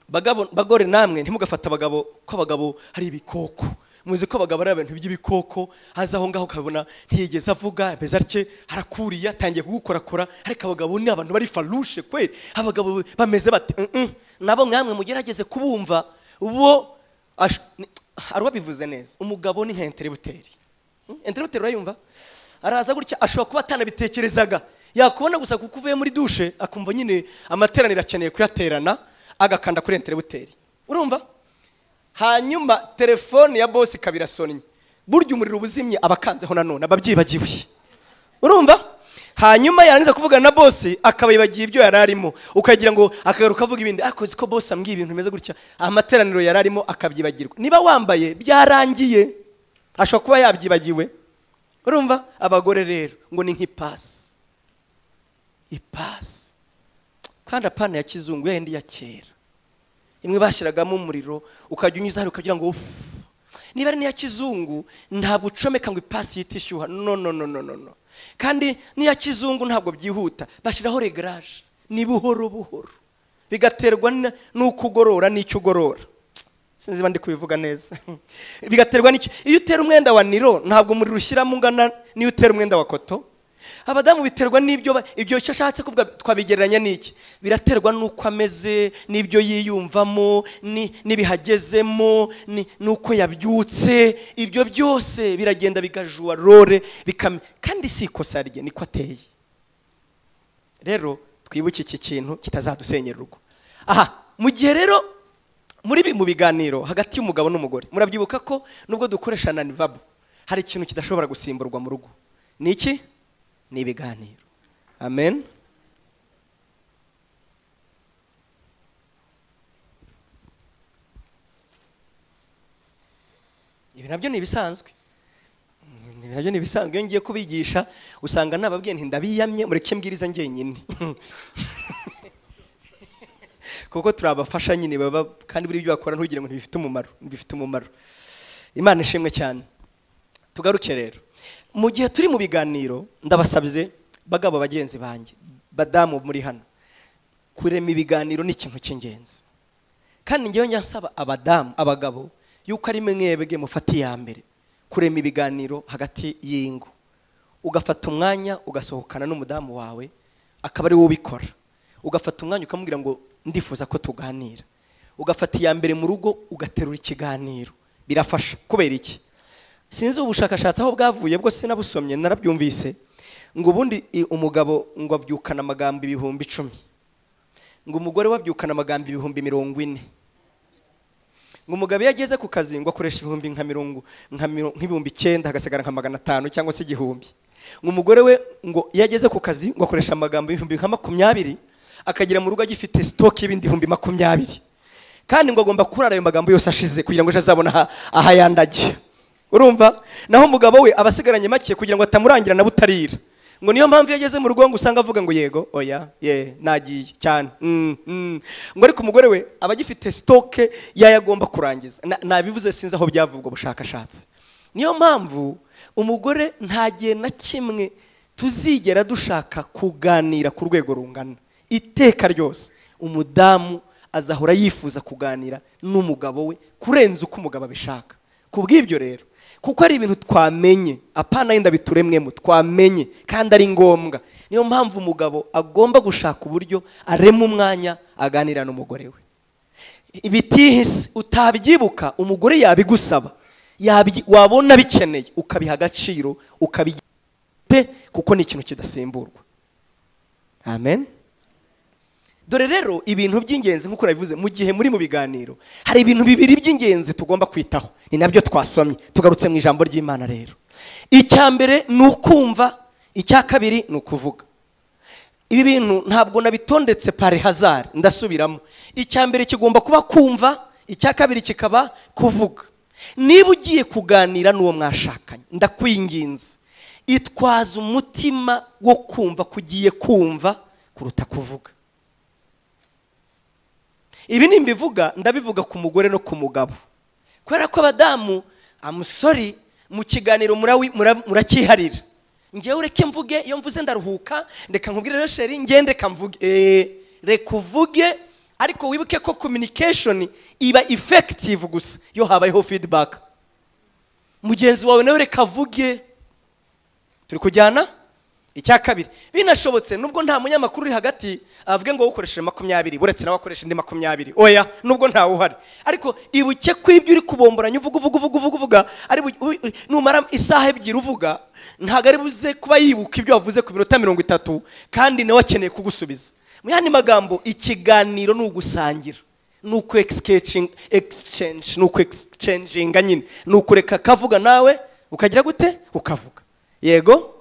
bagabo bagore namwe ntimugafate abagabo ko abagabo hari ibikoko muzi ko abagabo ari abantu by'ibikoko haza aho ngaho ukabona ntiyigeze avuga ameze atye harakuriye atangiye kugukorakora ariko abagabo ni abantu bari farushe kwe abagabo bameze bate Mm-mm. nabo mwamwe mugerageze kubumva bo ash- ni- hari uwabivuze neza umugabo ni nka enteributeri enteributeri urayumva araza gutya ashobora kuba atanabitekerezaga yakubona gusa kuko uvuye muri dushe akumva nyine amateraniro akeneye kuyaterana agakanda kuri enteributeri urumva hanyuma telefone ya bosi ikaba irasonnye burya umuriro uba uzimye aba akanzeho nanone aba abyibagiwe urumva hanyuma yarangiza kuvugana na bosi akaba yibagiye ibyo yari arimo ukagira ngo akagaruka avuga ibindi ariko uzi ko bosi ambwiye ibintu bimeze gutya amateraniro yari arimo akabyibagirwa niba wambaye byarangiye ashobora kuba yabyibagiwe urumva abagore rero ngo ni nk'ipasi ipasi kandi apana ya kizungu yayindi ya kera imwe bashyiragamo umuriro ukajya unyuza hano ukagira ngo ufu. niba ari n'iya kizungu ntabwo ucomeka ngo ipasi yite ishyuha no no no no no no kandi n'iya kizungu ntabwo byihuta bashyiraho regaraje ni buhoro buhoro bigaterwa na- n'uko ugorora n'icyo ugorora sinzi niba ndi kubivuga neza bigaterwa n'icyo iyo utera umwenda wa niro ntabwo umuriro ushyiramo ungana n'iyo utera umwenda wa koto abadamu biterwa n'ibyo ba- ibyo icyo ashatse kuvuga twabigereranya n'iki biraterwa n'uko ameze n'ibyo yiyumvamo ni- n'ibihagezemo ni- n'uko yabyutse ibyo byose biragenda bigajuwa rore bikam- kandi si ikosa rye niko ateye rero twibuke iki kintu kitazadusenyera urugo aha mu gihe rero muri bi- mu biganiro hagati y'umugabo n'umugore murabyibuka ko nubwo dukoresha nanivabo hari ikintu kidashobora gusimburwa mu rugo ni iki ni ibiganiro amen ibi nabyo ni ibisanzwe ibi nabyo ni ibisanzwe iyo ngiye kubigisha usanga nababwiye nti ndabiyamye mureke mbwiriza ngenyine kuko turabafasha nyine baba kandi buri byo bakora ntugire ngo ntibifite umumaro ntibifite umumaro imana ishimwe cyane tugaruke rero mu gihe turi mu biganiro ndabasabye bagabo bagenzi banjye badamu muri hano kurema ibiganiro ni ikintu cy'ingenzi kandi ngewe njya nsaba abadamu abagabo yuko ari mwebwe mufata iya mbere kurema ibiganiro hagati y'ingo ugafata umwanya ugasohokana n'umudamu wawe akaba ari wowe ubikora ugafata umwanya ukamubwira ngo ndifuza ko tuganira ugafata iya mbere mu rugo ugaterura ikiganiro birafasha kubera iki sinzi ubushakashatsi aho bwavuye bwo sinabusomye narabyumvise ngo ubundi i- umugabo ngo abyukana amagambo ibihumbi icumi ngo umugore we abyukana amagambo ibihumbi mirongo ine ngo umugabo iyo ageze ku kazi ngo akoresha ibihumbi nka mirongo nka miro- nk'ibihumbi icyenda hagasigara nka magana atanu cyangwa se igihumbi ngo umugore we ngo iyo ageze ku kazi ngo akoresha amagambo ibihumbi nka makumyabiri akagera mu rugo agifite sitoke y'ibindi bihumbi makumyabiri kandi ngo agomba kurara ayo magambo yose ashize kugira ngo ejo azabona aha- ahayandagiye urumva naho umugabo we aba asigaranye make kugira ngo atamurangira na butarira ngo niyo mpamvu iyo ageze mu rugo ngo usanga avuga ngo yego oya ye nagiye cyane mm, mm." ngo ariko umugore we aba agifite sitoke y'ayo agomba kurangiza Na- nabivuze sinzi aho byavuye ubwo bushakashatsi niyo mpamvu umugore nta gihe na kimwe tuzigera dushaka kuganira ku rwego rungana iteka ryose umudamu azahora yifuza kuganira n'umugabo we kurenza uko umugabo abishaka ku bw'ibyo rero kuko ari ibintu twamenye apana yenda bituremwemo twamenye kandi ari ngombwa niyo mpamvu umugabo agomba gushaka uburyo arema umwanya aganira n'umugore we ibitihise utabyibuka umugore yabigusaba yabyi- wabona bikeneye ukabiha agaciro ukabigite kuko ni ikintu kidasimburwa amen dore rero ibintu by'ingenzi nk'uko nabivuze mu gihe muri mu biganiro hari ibintu bibiri by'ingenzi tugomba kwitaho ni nabyo twasomye tugarutse mu ijambo ry'imana rero icya mbere ni ukumva icya kabiri ni ukuvuga ibi bintu ntabwo nabitondetse pari hazari ndasubiramo icya mbere kigomba kuba kumva icya kabiri kikaba kuvuga niba ugiye kuganira n'uwo mwashakanye ndakwinginze itwaza umutima wo kumva kugiye kumva kuruta kuvuga ibi ni imbivuga ndabivuga ku mugore no ku mugabo kubera ko abadamu amusori mu kiganiro murawi- mura- murakiharira ngewe ureke mvuge iyo mvuze ndaruhuka reka nkubwire rero sheri ngende reka mvuge Eh, reka uvuge ariko wibuke ko communication iba effective gusa iyo habayeho feedback mugenzi wawe nawe reka avuge turi kujyana icya kabiri binashobotse nubwo nta munyamakuru uri hagati avuge ngo ukoresheje makumyabiri uretse nawe akoresha indi makumyabiri oya nubwo ntawe uhari ariko ibuke ko ibyo uri kubomboranya uvuga uvuga uvuga uvuga uvuga ari bu- u- u- numara isaha ebyiri uvuga ntabwo ari buze kuba yibuka ibyo wavuze ku minota mirongo itatu kandi nawe akeneye kugusubiza mu yandi magambo ikiganiro ni ugusangira ni uku exchange ni uku exchanginga nyine ni ukureka akavuga nawe ukagira gute ukavuga yego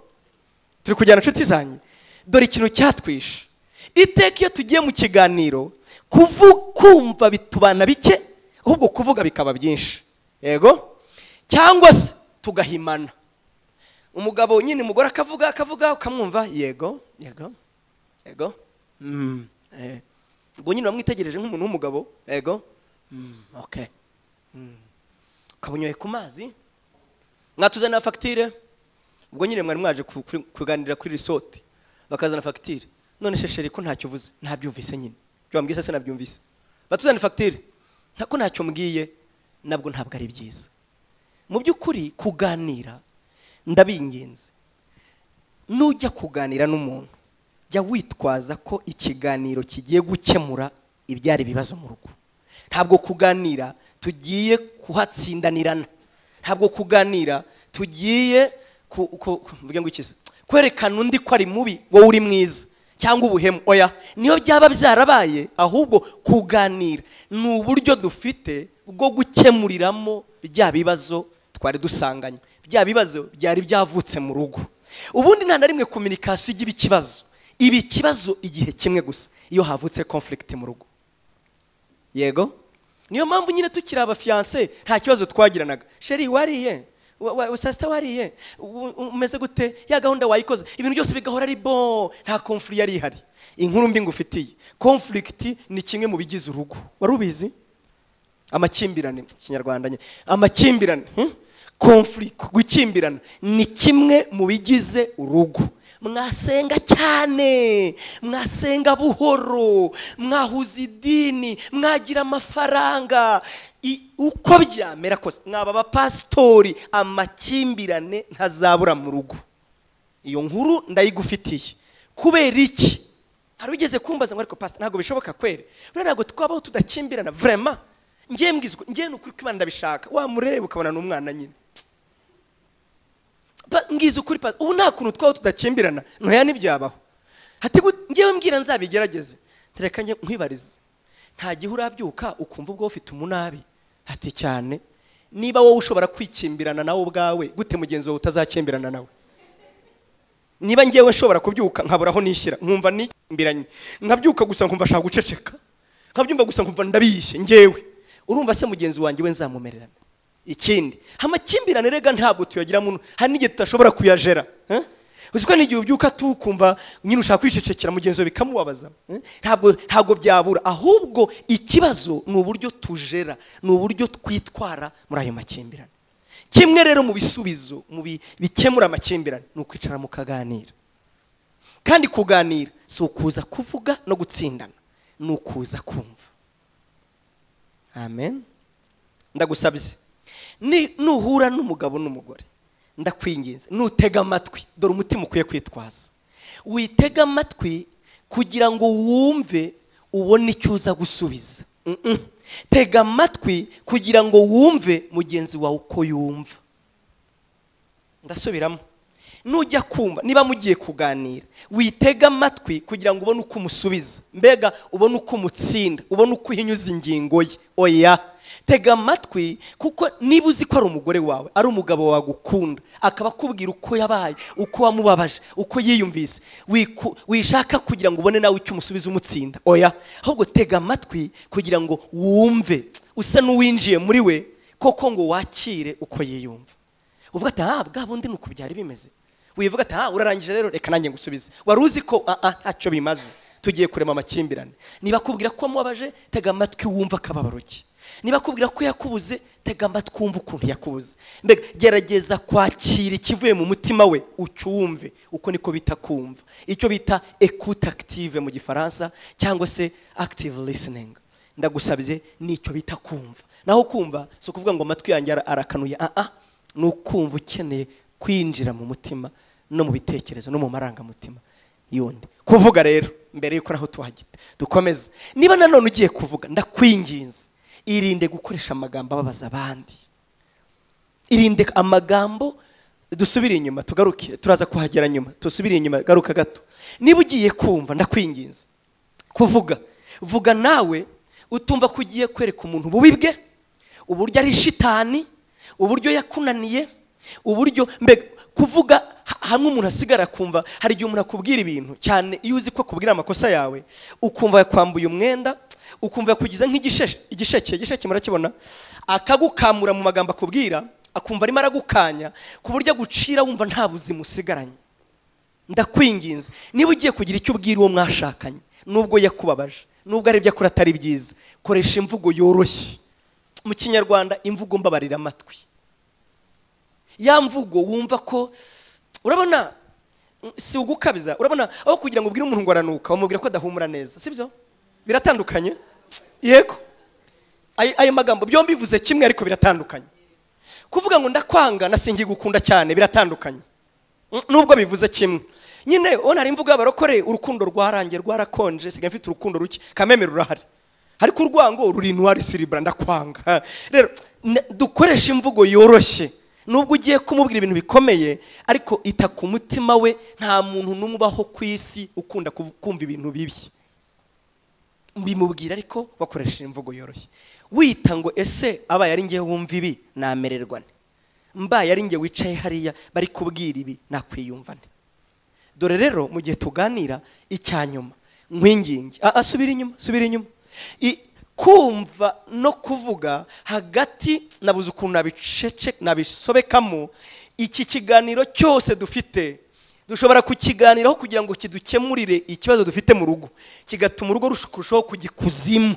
turi kujyana inshuti zanjye dore ikintu cyatwishe iteka iyo tugiye mu kiganiro kuvu- kumva bitubana bike ahubwo kuvuga bikaba byinshi yego cyangwa se tugahimana umugabo nyine umugore akavuga akavuga ukamwumva yego yego yego mm, eh. ubwo nyine wamwitegereje nk'umuntu w'umugabo yego mm, okay mm. ukaba unyoye ku mazi mwatuzanira fagitire ubwo nyine mwari mwaje ku- kuri- kuganira kuri risoti bakazana fagitire none shesheri ko ntacyo uvuze ntabyumvise nyine ibyo wambwiye se nabyumvise batuzanira fagitire ko ntacyo mbwiye nabwo ntabwo ari byiza mu by'ukuri kuganira ndabinginze nujya kuganira n'umuntu jya witwaza ko ikiganiro kigiye gukemura ibyari ibibazo mu rugo ntabwo kuganira tugiye kuhatsindanirana ntabwo kuganira tugiye ku- ku- ku- mvuge ngo iki se? kwerekana undi ko ari mubi wowe uri mwiza cyangwa ubuhemu oya niyo byaba byarabaye ahubwo kuganira ni uburyo dufite bwo gukemuriramo bya bibazo twari dusanganye bya bibazo byari byavutse mu rugo ubundi nta na rimwe kominikasiyo igira ikibazo iba ikibazo igihe kimwe gusa iyo havutse conflict mu rugo yego niyo mpamvu nyine tukiri abafiyanse nta kibazo twagiranaga sheri wariye Wa- wa- saa sita wariye U- u- umeze gute ya gahunda wayikoze ibintu byose bigahora ari bo nta konfuri yari ihari inkuru mbi ngufitiye konfurigiti ni kimwe mu bigize urugo wari ubizi amakimbirane kinyarwanda nye amakimbirane konfuri gukimbirana ni kimwe mu bigize urugo mwasenga cyane mwasenga buhoro mwahuza idini mwagira amafaranga I- uko byamera kose mwaba abapasitori amakimbirane ntazabura mu rugo iyo nkuru ndayigufitiye kubera iki hari ugeze kumbaza ngo ariko pasita ntabwo bishoboka kwere buriya ntabwo twabaho tudakimbirana vrema ngiye mbwizwa ngiye ni ukuri ko imana ndabishaka wamureba ukabona ni umwana nyine Pa- ngize ukuri pasita ubu nta kuntu twabaho tudakimbirana ntoya ntibyabaho hatigu ngewe mbwira nzabigerageze tereka njye nkwibarize nta gihe urabyuka ukumva ubwo ufite umunabi hati cyane niba wowe ushobora kwikimbirana nawe ubwawe gute mugenzi wawe utazakimbirana nawe niba ngewe nshobora kubyuka nkabura aho nishyira nkumva nikimbiranye nkabyuka gusa nkumva ashaka guceceka nkabyumva gusa nkumva ndabiyishye ngewe urumva se mugenzi wanjye we nzamumererana ikindi amakimbirane rega ntabwo tuyagira mu hari n'igihe tudashobora kuyajera eh? uzi ko n'igihe ubyuka tukumva nyine ushaka kwicecekera mugenzi wawe bikamubabaza eh? ntabwo ntabwo byabura ahubwo ikibazo ni uburyo tujera ni uburyo twitwara muri ayo makimbirane kimwe rero mu bisubizo mu bi- bikemura amakimbirane ni ukwicara mukaganira kandi kuganira si ukuza kuvuga no gutsindana ni ukuza kumva amen ndagusabye ni- nuhura n'umugabo n'umugore ndakwinginze nutega amatwi dore umutima ukwiye kwitwaza witega amatwi kugira ngo wumve ubone icyo uza gusubiza Mm-mm. tega amatwi kugira ngo wumve mugenzi wawe uko yumva ndasubiramo nujya kumva niba mugiye kuganira witega amatwi kugira ngo ubone uko umusubiza mbega ubone uko umutsinda ubone uko uhinyuza ingingo ye oya tega amatwi kuko niba uzi ko ari umugore wawe ari umugabo wagukunda akaba akubwira uko yabaye uko wamubabaje uko yiyumvise wiku- wishaka kugira ngo ubone nawe icyo umusubiza umutsinda oya ahubwo tega amatwi kugira ngo wumve usa n'uwinjiye muri we koko ngo wakire uko yiyumva uvuga ati aha bwa bundi ni uku byari bimeze wivuga ati aha urarangije rero reka nanjye ngusubize wari uzi ko ah, ah, ntacyo bimaze tugiye kurema amakimbirane niba akubwira ko wamubabaje tega amatwi wumva akababaro ke niba akubwira ko yakubuze tega amatwi wumva ukuntu yakubuze mbega gerageza kwakira ikivuye mu mutima we ucyumve uko niko bita kumva icyo bita ekute akitive mu gifaransa cyangwa se akitive lisiningi ndagusabye nicyo bita kumva naho kumva si ukuvuga ngo amatwi yanjye ara- arakanuye ah ah ni ukumva ukeneye kwinjira mu mutima no mu bitekerezo no mu marangamutima y'undi kuvuga rero mbere y'uko naho tuhagita dukomeze niba nanone ugiye kuvuga ndakwinginze irinde gukoresha amagambo ababaza abandi irinde amagambo dusubire inyuma tugaruke turaza kuhagera nyuma dusubire inyuma garuka gato niba ugiye kumva ndakwinginze kuvuga vuga nawe utumva ko ugiye kwereka umuntu ububi bwe uburyo ari shitani uburyo yakunaniye uburyo mbega kuvuga ha- hamwe umuntu asigara akumva hari igihe umuntu akubwira ibintu cyane iyo uzi ko akubwira amakosa yawe ukumva yakwambuye umwenda ukumva yakugize nk'igisheke igisheke igisheke murakibona akagukamura mu magambo akubwira akumva arimo aragukanya ku buryo agucira wumva nta buzima usigaranye ndakwinginze niba ugiye kugira icyo ubwira uwo mwashakanye nubwo yakubabaje nubwo ari ibyo akora atari byiza koresha imvugo yoroshye mu kinyarwanda imvugo mbabarira amatwi ya mvugo wumva ko urabona mm, si ugukabiza urabona aho kugira ngo ubwire umuntu ngo aranuka bamubwira ko adahumura neza sibyo biratandukanye yego ayo ayo magambo byombi bivuze kimwe ariko biratandukanye kuvuga ngo ndakwanga nasingiye gukunda cyane biratandukanye nubwo bivuze kimwe nyine ubona hari imvugo y'abarokore urukundo rwarangiye rwarakonje sigaye mfite urukundo ruke kameme rurahari ariko urwango ruri intwari siribura ndakwanga rero n- dukoreshe imvugo yoroshye nubwo ugiye kumubwira ibintu bikomeye ariko ita ku mutima we nta muntu n'umwe ubaho ku isi ukunda kuvu- kumva ibintu bibi bimubwira ariko bakoresheje imvugo yoroshye wita ngo ese abaye ari ngewe wumva ibi namererwa nte mbaye ari nge wicaye hariya bari kubwira ibi nakwiyumva nte dore rero mu gihe tuganira icya nyuma nkwingingi Ah, ah, subira inyuma subira inyuma I- kumva no kuvuga hagati nabuze ukuntu nabicece nabisobekamo iki kiganiro cyose dufite dushobora kukiganiraho kugira ngo kidukemurire ikibazo dufite mu rugo kigatuma urugo rushukurushaho kujya ikuzimu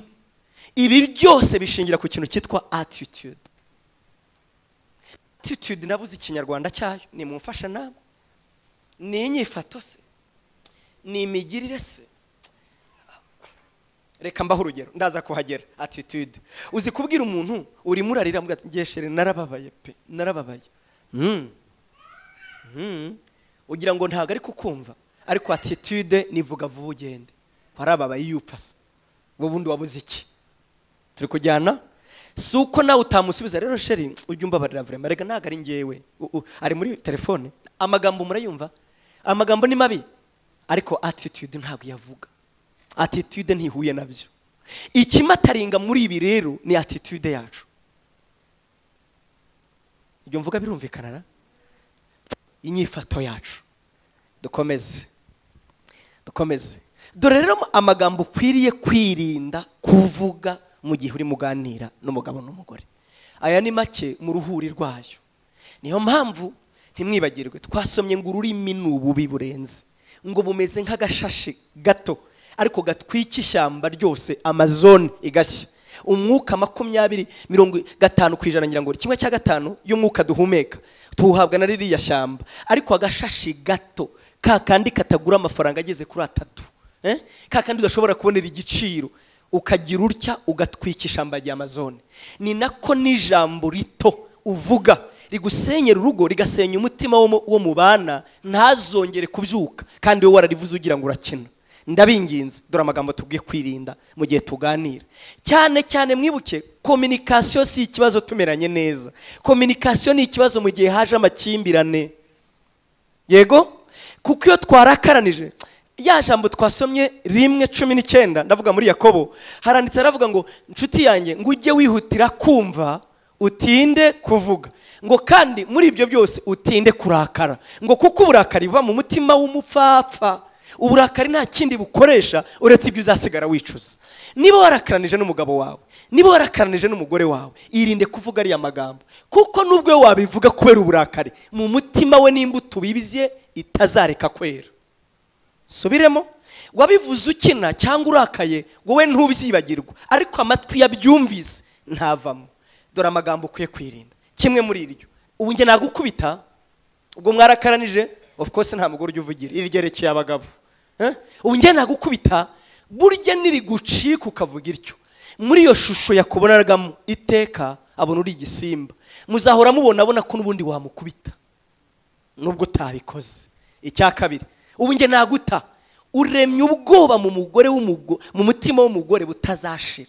ibi byose bishingira ku kintu cyitwa attitude attitude nabuze ikinyarwanda cyayo ni mu mfashanama ni inyifato se ni imigirire se reka mbaho urugero ndaza kuhagera attitude uzi kubwira umuntu urimo urarira amugira ati, ngeshere narababaye pe narababaye Mm. Mm. ugira ngo ntabwo ari kukumva ariko attitude nivuga vuba ugende warababaye iyo upfase wowe ubundi wabuze iki turi kujyana si uko nawe utamusubiza rero sheri ujya umbabarira vrema reka ntabwo ari ngewe U- u- ari muri telefone amagambo murayumva amagambo ni mabi ariko attitude ntabwo yavuga attitude ntihuye nabyo ikimataringa muri ibi rero ni attitude yacu ibyo mvuga birumvikana na inyifato yacu dukomeze dukomeze dore rero amagambo ukwiriye kwirinda kuvuga mu gihe urimo uganira n'umugabo n'umugore aya ni make mu ruhuri rwayo niyo mpamvu ntimwibagirwe twasomye ngo ururimi ni ububi burenze ngo bumeze nk'agashashi gato ariko gatwika ishyamba ryose amazone igashya umwuka makumyabiri mirongo gatanu ku ijana ngira ngo kimwe cya gatanu y'umwuka duhumeka tuwuhabwa na ririya shyamba ariko agashashi gato ka kandi katagura amafaranga ageze kuri atatu eh? ka kandi udashobora kubonera igiciro ukagira utya ugatwika ishyamba rya amazone ni nako n'ijambo rito uvuga rigusenyera urugo rigasenya umutima wo mu- wo mubana ntazongere kubyuka kandi wowe wararivuze ugira ngo urakina ndabinginze dore amagambo tubwiye kwirinda mu gihe tuganira cyane cyane mwibuke kominikasiyo si ikibazo tumeranye neza kominikasiyo ni ikibazo mu gihe haje amakimbirane yego kuko iyo twarakaranije ya jambo twasomye rimwe cumi n'icyenda ndavuga muri yakobo haranditse haravuga ngo inshuti yanjye ngo ujye wihutira kumva utinde kuvuga ngo kandi muri ibyo byose utinde kurakara ngo kuko uburakari buba mu mutima w'umupfapfa uburakari nta kindi bukoresha uretse ibyo uzasigara wicuza niba warakaranije n'umugabo wawe niba warakaranije n'umugore wawe irinde kuvuga ariya magambo kuko nubwo we wabivuga kubera uburakari mu mutima we n'imbuto bibye itazareka kwera subiremo wabivuze ukina cyangwa urakaye wowe ntubyibagirwa ariko amatwi yabyumvise ntavamo dore amagambo ukwiye kwirinda kimwe muri iryo ubu njye nagukubita ubwo mwarakaranije of course nta mugore ujya uvugira iryerekeye abagabo Eh? ubu njye nagukubita burya nirigucika ukavuga ityo muri iyo shusho yakubonagamo iteka abona uri igisimba muzahora mubona abona ko n'ubundi wamukubita nubwo utabikoze icya kabiri ubu njye naguta uremye ubwoba mu mugore w'umugo- mu mutima w'umugore butazashira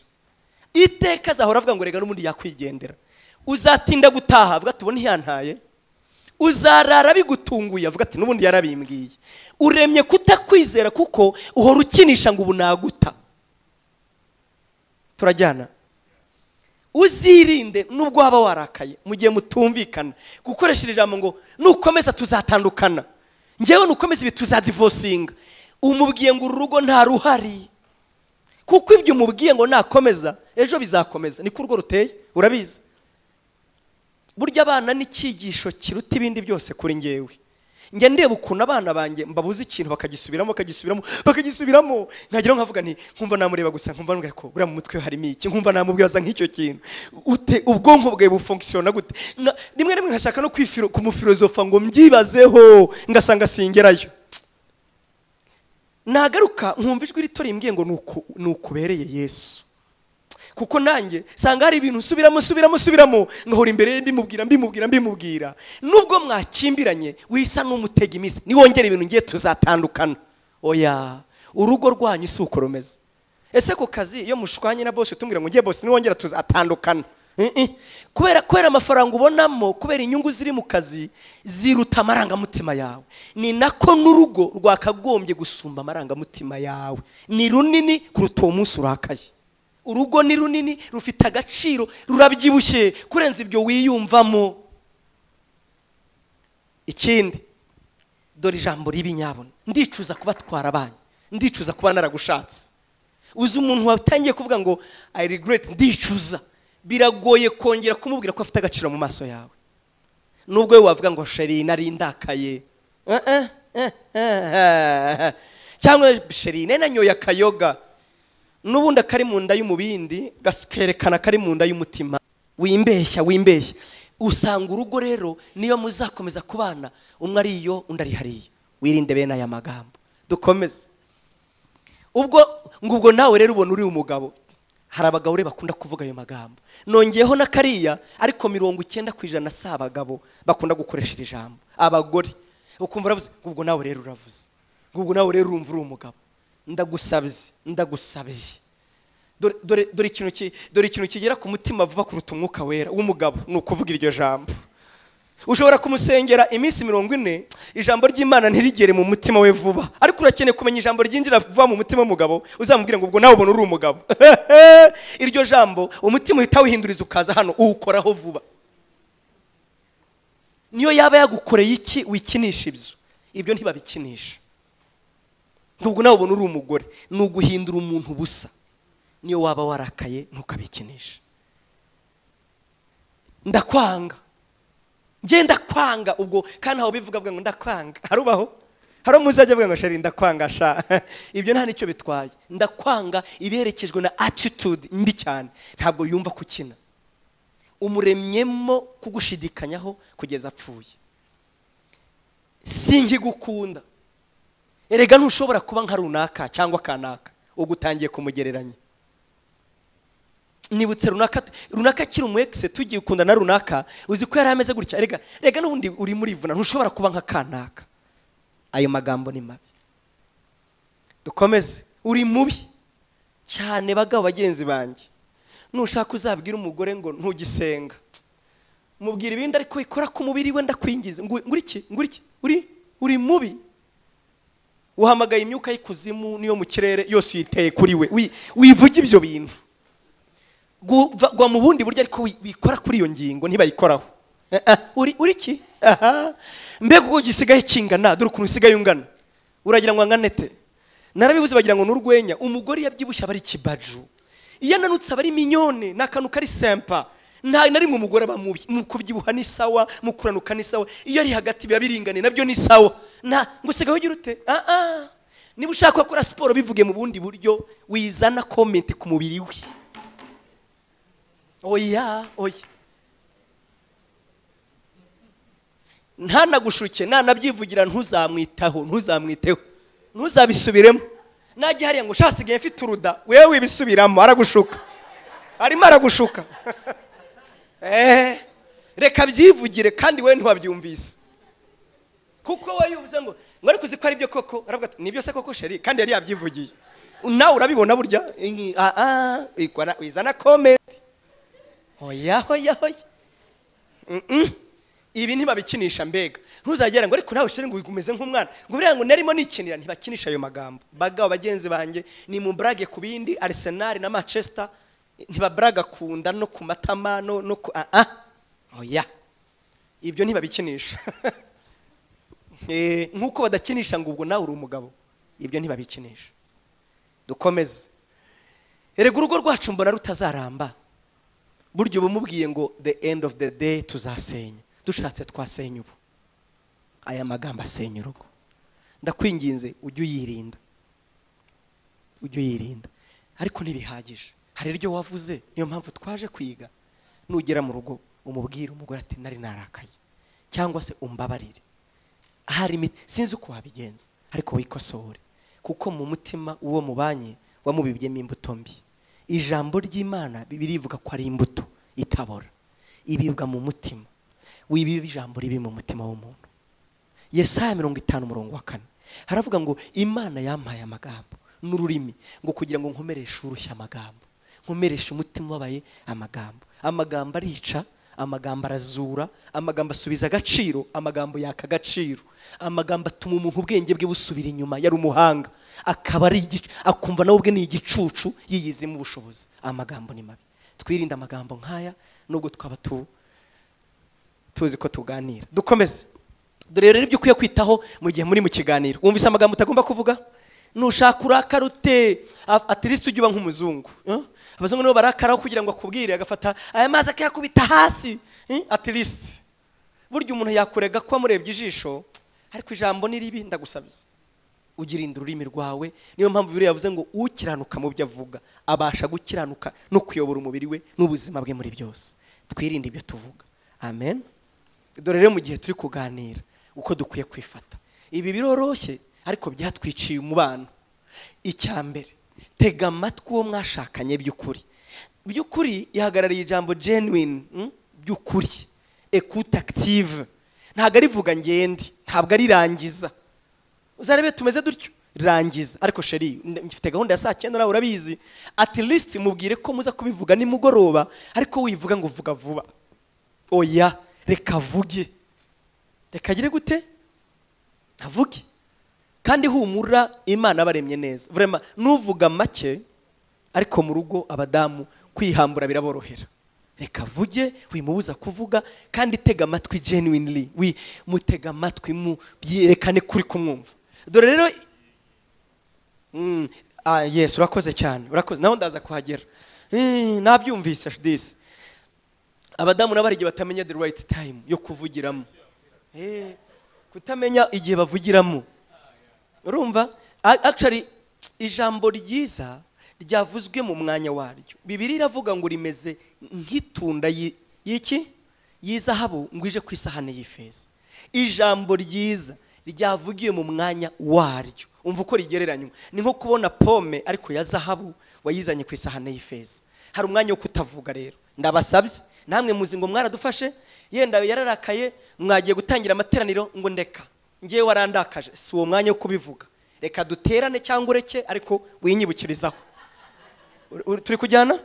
iteka azahora avuga ngo rega n'ubundi yakwigendera uzatinda gutaha avuga ati ubone ntiyantaye uzarara bigutunguye avuga ati n'ubundi yarabimbwiye uremye kutakwizera kuko uhora ukinisha ngo ubu naguta turajyana uzirinde nubwo waba warakaye mu gihe mutumvikana gukoresha iri jambo ngo nukomeza tuzatandukana ngewe nukomeza ibi tuzadivosinga umubwiye ngo uru rugo nta ruhari kuko ibyo umubwiye ngo nakomeza ejo bizakomeza niko urwo ruteye urabizi burya abana ni icyigisho kiruta ibindi byose kuri ngewe njya ndeba ukuntu abana banjye mbabuze ikintu bakagisubiramo bakagisubiramo bakagisubiramo nkagira ngo nkavuga nti nkumva namureba gusa nkumva nkamubwira ko buriya mu mutwe we harimo iki nkumva namubwiza nk'icyo kintu Ute- ubwonko bwawe bufonkisiyona gute Na- rimwe na rimwe nkashaka no kwifiro- kumufilozofa ngo mbyibazeho ngasanga singerayo nagaruka nkumva ijwi rito rimbwiye ngo "Nuku- nukubereye yesu kuko nanjye sanga hari ibintu usubiramo usubiramo usubiramo ngahora imbere ye mbimubwira mbimubwira mbimubwira nubwo mwakimbiranye wisa n'umutega iminsi niwongera ibintu ngiye tuzatandukana oya urugo rwanyu si uko rumeze ese ku kazi iyo mushwanye na bose utubwira ngo ngiye bose niwongera tuzatandukana Eh, eh. kubera kubera amafaranga ubonamo kubera inyungu ziri mu kazi ziruta amarangamutima yawe ni nako n'urugo rwakagombye gusumba amarangamutima yawe ni runini kuruta uwo munsi urakaye urugo ni runini rufite agaciro rurabyibushye kurenza ibyo wiyumvamo ikindi dore ijambo ribi nyabona ndicuza kubatwara abanyu ndicuza kuba naragushatse uzi umuntu watangiye kuvuga ngo i regret ndicuza biragoye kongera kumubwira ko afite agaciro mu maso yawe nubwo we wavuga ngo sheri nari ndakaye Eh, eh, eh, eh, eh. cyangwa sheri nari nanyoye akayoga n'ubundi akari mu nda y'umubindi gakerekana kari mu nda y'umutima wimbeshya wimbeshya usanga urugo rero niyo muzakomeza kubana umwe ari iyo undi ari hariya wirinde bene aya magambo dukomeze ubwo ngo ubwo nawe rero ubona uri umugabo hari abagabo rero bakunda kuvuga ayo magambo nongeyeho na kariya ariko mirongo icyenda ku ijana si abagabo bakunda gukoresha iri jambo abagore ukumva uravuze ngo ubwo nawe rero uravuze ngo ubwo nawe rero urumva uri umugabo ndagusabye ndagusabye dore dore- dore ikintu ki- dore ikintu kigera ku mutima vuba kuruta umwuka wera w'umugabo ni ukuvuga iryo jambo ushobora kumusengera iminsi mirongo ine ijambo ry'imana ntirigere mu mutima we vuba ariko urakeneye kumenya ijambo ryinjira vuba mu mutima w'umugabo uzamubwire ngo ubwo nawe ubona uri umugabo iryo jambo umutima uhita wihinduriza ukaza hano uwukoraho vuba niyo yaba yagukoreye iki wikinisha ibyo ibyo ntibabikinisha nubwo nawe ubona uri umugore ni uguhindura umuntu ubusa niyo waba warakaye ntukabikinishe ndakwanga ngenda kwanga ubwo kandi ntawe ubivuga avuga ngo ndakwanga harubaho hari umuzajya avuga ngo sheri ndakwanga sha ibyo nta nicyo bitwaye ndakwanga iberekejwe na attitude mbi cyane ntabwo yumva kukina umuremyemo kugushidikanyaho kugeza apfuye singigukunda erega ntushobora kuba nka runaka cyangwa kanaka ubwo utangiye kumugereranya nibutse runaka runaka akiri umu egise tugiye ukunda na runaka uzi ko yari ameze gutya rega rega n'ubundi uri muri vuna ntushobora kuba nka kanaka ayo magambo ni mabi dukomeze uri mubi cyane bagabo bagenzi banjye nushaka uzabwira umugore ngo ntugisenga mubwira ibindi ariko ikora ku mubiri we ndakwingiza nguriki nguriki uri uri mubi uhamagaye imyuka y'ikuzimu n'iyo mu kirere yose uyiteye kuri we Wi- wivuge ibyo bintu Guva- gwa mu bundi buryo ariko wi- wikora kuri iyo ngingo ntibayikoraho Eh, ah, uri uri ki aha mbega uko gisigaye kingana dore ukuntu usigaye ungana uragira ngo angane te narabibuze bagira ngo ni urwenya umugore iyo abyibushye aba ari ikibaju iyo ananutse aba ari minyone ni akantu kari sempa nta na rimwe umugore aba mubi mu kubyibuha ni sawa mu kuranuka ni sawa iyo ari hagati biba biringaniye nabyo ni sawa nta ngo usigaye ugira ute ah ah niba ushaka gukora siporo bivuge mu bundi buryo wizana komenti ku mubiri we oya oya ntanagushuke nanabyivugira ntuzamwitaho ntuzamwiteho ntuzabisubiremo najya hariya ngo "Sha, hasigaye mfite uruda wewe wibisubiramo aragushuka arimo aragushuka Eh, reka byivugire kandi we ntiwabyumvise kuko we yuvuze ngo ngo ariko uzi ko ari byo koko aravuga ati nibyo se koko sheri kandi yari yabyivugiye nawe urabibona burya Inki- ah, ah, wikora- wizana komenti hoya hoya hoya Mm-mm. ibi ntibabikinisha mbega ntuzagera ngo ariko nawe sheri ngo umeze nk'umwana ngo buriya ngo narimo nikinira ntibakinisha ayo magambo bagabo bagenzi banjye ni mu brage ku bindi arsenal na manchester ntibaburaga ku nda no ku matama no no ku ah ah oya ibyo ntibabikinisha Eh, nk'uko badakinisha ngo ubwo nawe uri umugabo ibyo ntibabikinisha dukomeze erega urugo rwacu mbona rutazaramba burya uba umubwiye ngo the end of the day tuzasenya dushatse twasenya ubu aya magambo asenya urugo ndakwinginze ujye uyirinda ujye uyirinda ariko ntibihagije hari iryo wavuze niyo mpamvu twaje kwiga nugera mu rugo umubwire umugore ati nari narakaye cyangwa se umbabarire ahari imiti sinzi uko wabigenza ariko wikosore kuko mu mutima uwo mubanye wamubibyemo imbuto mbi ijambo ry'imana birivuga ko ari imbuto itabora ibibwa mu mutima wibiba ijambo ribi mu mutima w'umuntu yesaya mirongo itanu umurongo wa kane haravuga ngo imana yampaye amagambo n'ururimi ngo kugira ngo nkomereshe urushya amagambo nkomereshe umutima ubabaye amagambo amagambo arica amagambo arazura amagambo asubiza agaciro amagambo yaka agaciro amagambo atuma umuntu ubwenge bwe busubira inyuma yari umuhanga akaba ari igicu akumva nawe ubwe ni igicucu yiyizemo ubushobozi amagambo ni mabi twirinde amagambo nk'aya nubwo twaba tu tuzi ko tuganira dukomeze dore rero ibyo ukwiye kwitaho mu gihe muri mu kiganiro wumvise amagambo utagomba kuvuga nushaka urakara ute A- at least ujye uba nk'umuzungu eh? abazungu nibo barakaraho kugira ngo akubwire agafata aya mazi akayakubita hasi eh? at least burya umuntu yakurega ko wamurebye ijisho ariko ijambo ni ribi ndagusabiza ugirinda ururimi rwawe niyo mpamvu biriya yavuze ngo ukiranuka mu byo avuga abasha gukiranuka no kuyobora umubiri we n'ubuzima bwe muri byose twirinde ibyo tuvuga amen dore rero mu gihe turi kuganira uko dukwiye kwifata ibi biroroshye ariko byatwiciye umubano icya mbere tega amatwi uwo mwashakanye by'ukuri by'ukuri ihagarariye ijambo genuine mm, by'ukuri écoute active ntabwo arivuga ngende ntabwo arirangiza uzarebe tumeze dutyo rangiza ariko sheri nda- mfite gahunda ya saa cyenda nawe urabizi at least mubwire ko muza kubivuga nimugoroba ariko wivuga ngo vuga vuba oya reka avuge reka agire gute avuge kandi humura imana abaremye neza vrema nuvuga make ariko mu rugo abadamu kwihambura biraborohera reka avuge wimubuza kuvuga kandi tega amatwi genuinely wi mutega amatwi mu byerekane kuri kumwumva dore rero Mm, ah, yes urakoze cyane urakoze naho ndaza kuhagera Eh, nabyumvise disi abadamu nabo hari igihe batamenya the right time yo kuvugiramo Eh, kutamenya igihe bavugiramo urumva A- actually ijambo ryiza ryavuzwe mu mwanya waryo bibiri iravuga ngo rimeze nk'itunda yi- y'iki y'izahabu ngo ije ku isahani y'ifeza ijambo ryiza ryavugiwe mu mwanya waryo umva uko rigereranywa ni nko kubona pome ariko ya zahabu wayizanye ku isahani y'ifeza hari umwanya wo kutavuga rero ndabasabye namwe muzi ngo mwaradufashe yenda yararakaye mwagiye gutangira amateraniro ngo ndeka ngewe warandakaje si uwo mwanya wo kubivuga reka duterane cyangwa ureke ariko winyibukirizaho Ur- ur- turi kujyana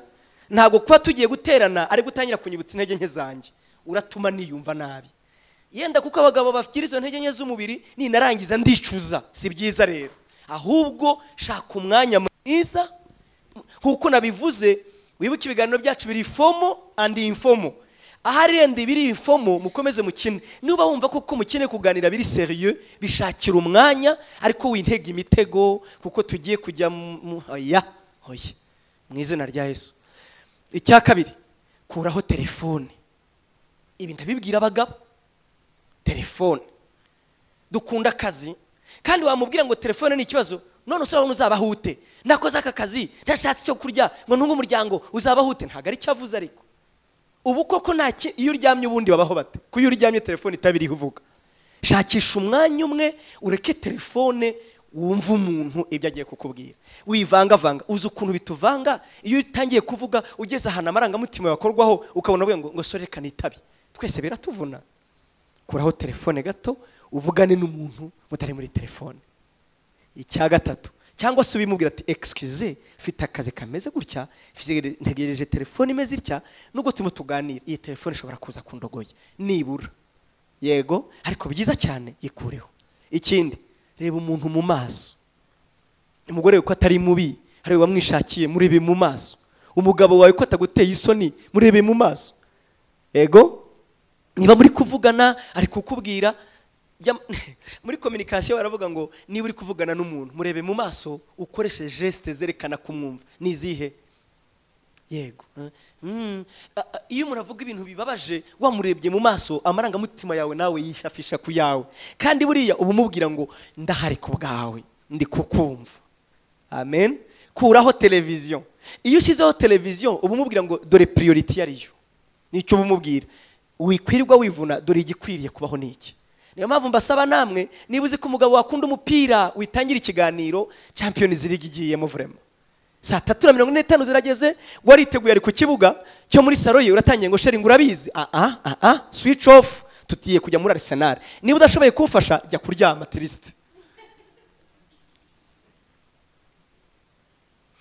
ntabwo kuba tugiye guterana ari gutangira kunyibutsa intege nke zanjye uratuma niyumva nabi yenda kuko abagabo bagira izo ntege nke z'umubiri ninarangiza ndicuza si byiza rero ahubwo shaka umwanya mwiza nk'uko nabivuze wibuke ibiganiro byacu biri ifomo andi infomo ahari rende biri ifomo mukomeze mukine niba wumva koko mukeneye kuganira biri seriye bishakira umwanya ariko wintega imitego kuko tugiye kujya mu oya oya mu izina rya yesu icya kabiri kuraho telefone ibi ndabibwira abagabo telefone dukunda akazi kandi wamubwira ngo telefone ni ikibazo none usaba muzabahute nakoze aka kazi ntashatse icyo kurya ngo ntunge umuryango uzabahute ntabwo ari cyo avuze ariko ubu koko nta ki- iyo uryamye ubundi babaho bate ko iyo uryamye telefone itaba iriho uvuga shakisha umwanya umwe ureke telefone wumve umuntu ibyo agiye kukubwira wivangavanga uzi ukuntu bituvanga iyo utangiye kuvuga ugeze ahantu amarangamutima yakorwaho ukabona avuga ngo ngo sore reka nitabe twese biratuvuna kuraho telefone gato uvugane n'umuntu mutari muri telefone icya gatatu cyangwa se ubimubwira ati excuse mfite akazi kameze gutya mfite- ntegereje telefone imeze itya nubwo turimo tuganira iyi telefone ishobora kuza kundogoye nibura yego ariko byiza cyane yikureho ikindi reba umuntu mu maso umugore wawe ko atari mubi hari uwamwishakiye murebe mu maso umugabo wawe ko ataguteye isoni murebe mu maso ego niba muri kuvugana ari kukubwira jya- muri kominikasiyo baravuga ngo niba uri kuvugana n'umuntu murebe mu maso ukoreshe jesite zerekana kumwumva ni izihe yego Mm. A- a- iyo umuntu avuga ibintu bibabaje wamurebye mu maso amarangamutima yawe nawe yifafisha ku yawe kandi buriya uba umubwira ngo ndahari ku bwawe ndi kukumva amen kuraho televiziyo iyo ushyizeho televiziyo uba umubwira ngo dore piriyoriti yariyo nicyo uba umubwira wikwirirwa wivuna dore igikwiriye kubaho ni iki niyo mpamvu mbasaba namwe niba uzi ko umugabo wakunda umupira witangira ikiganiro champions league igiyemo vurema saa tatu na mirongo ine n'itanu zirageze wariteguye ari ku kibuga cyo muri saro ye uratangiye ngo sheringi urabizi aha aha switch off tugiye kujya muri arisenali niba udashoboye kuwufasha jya kuryama tirisite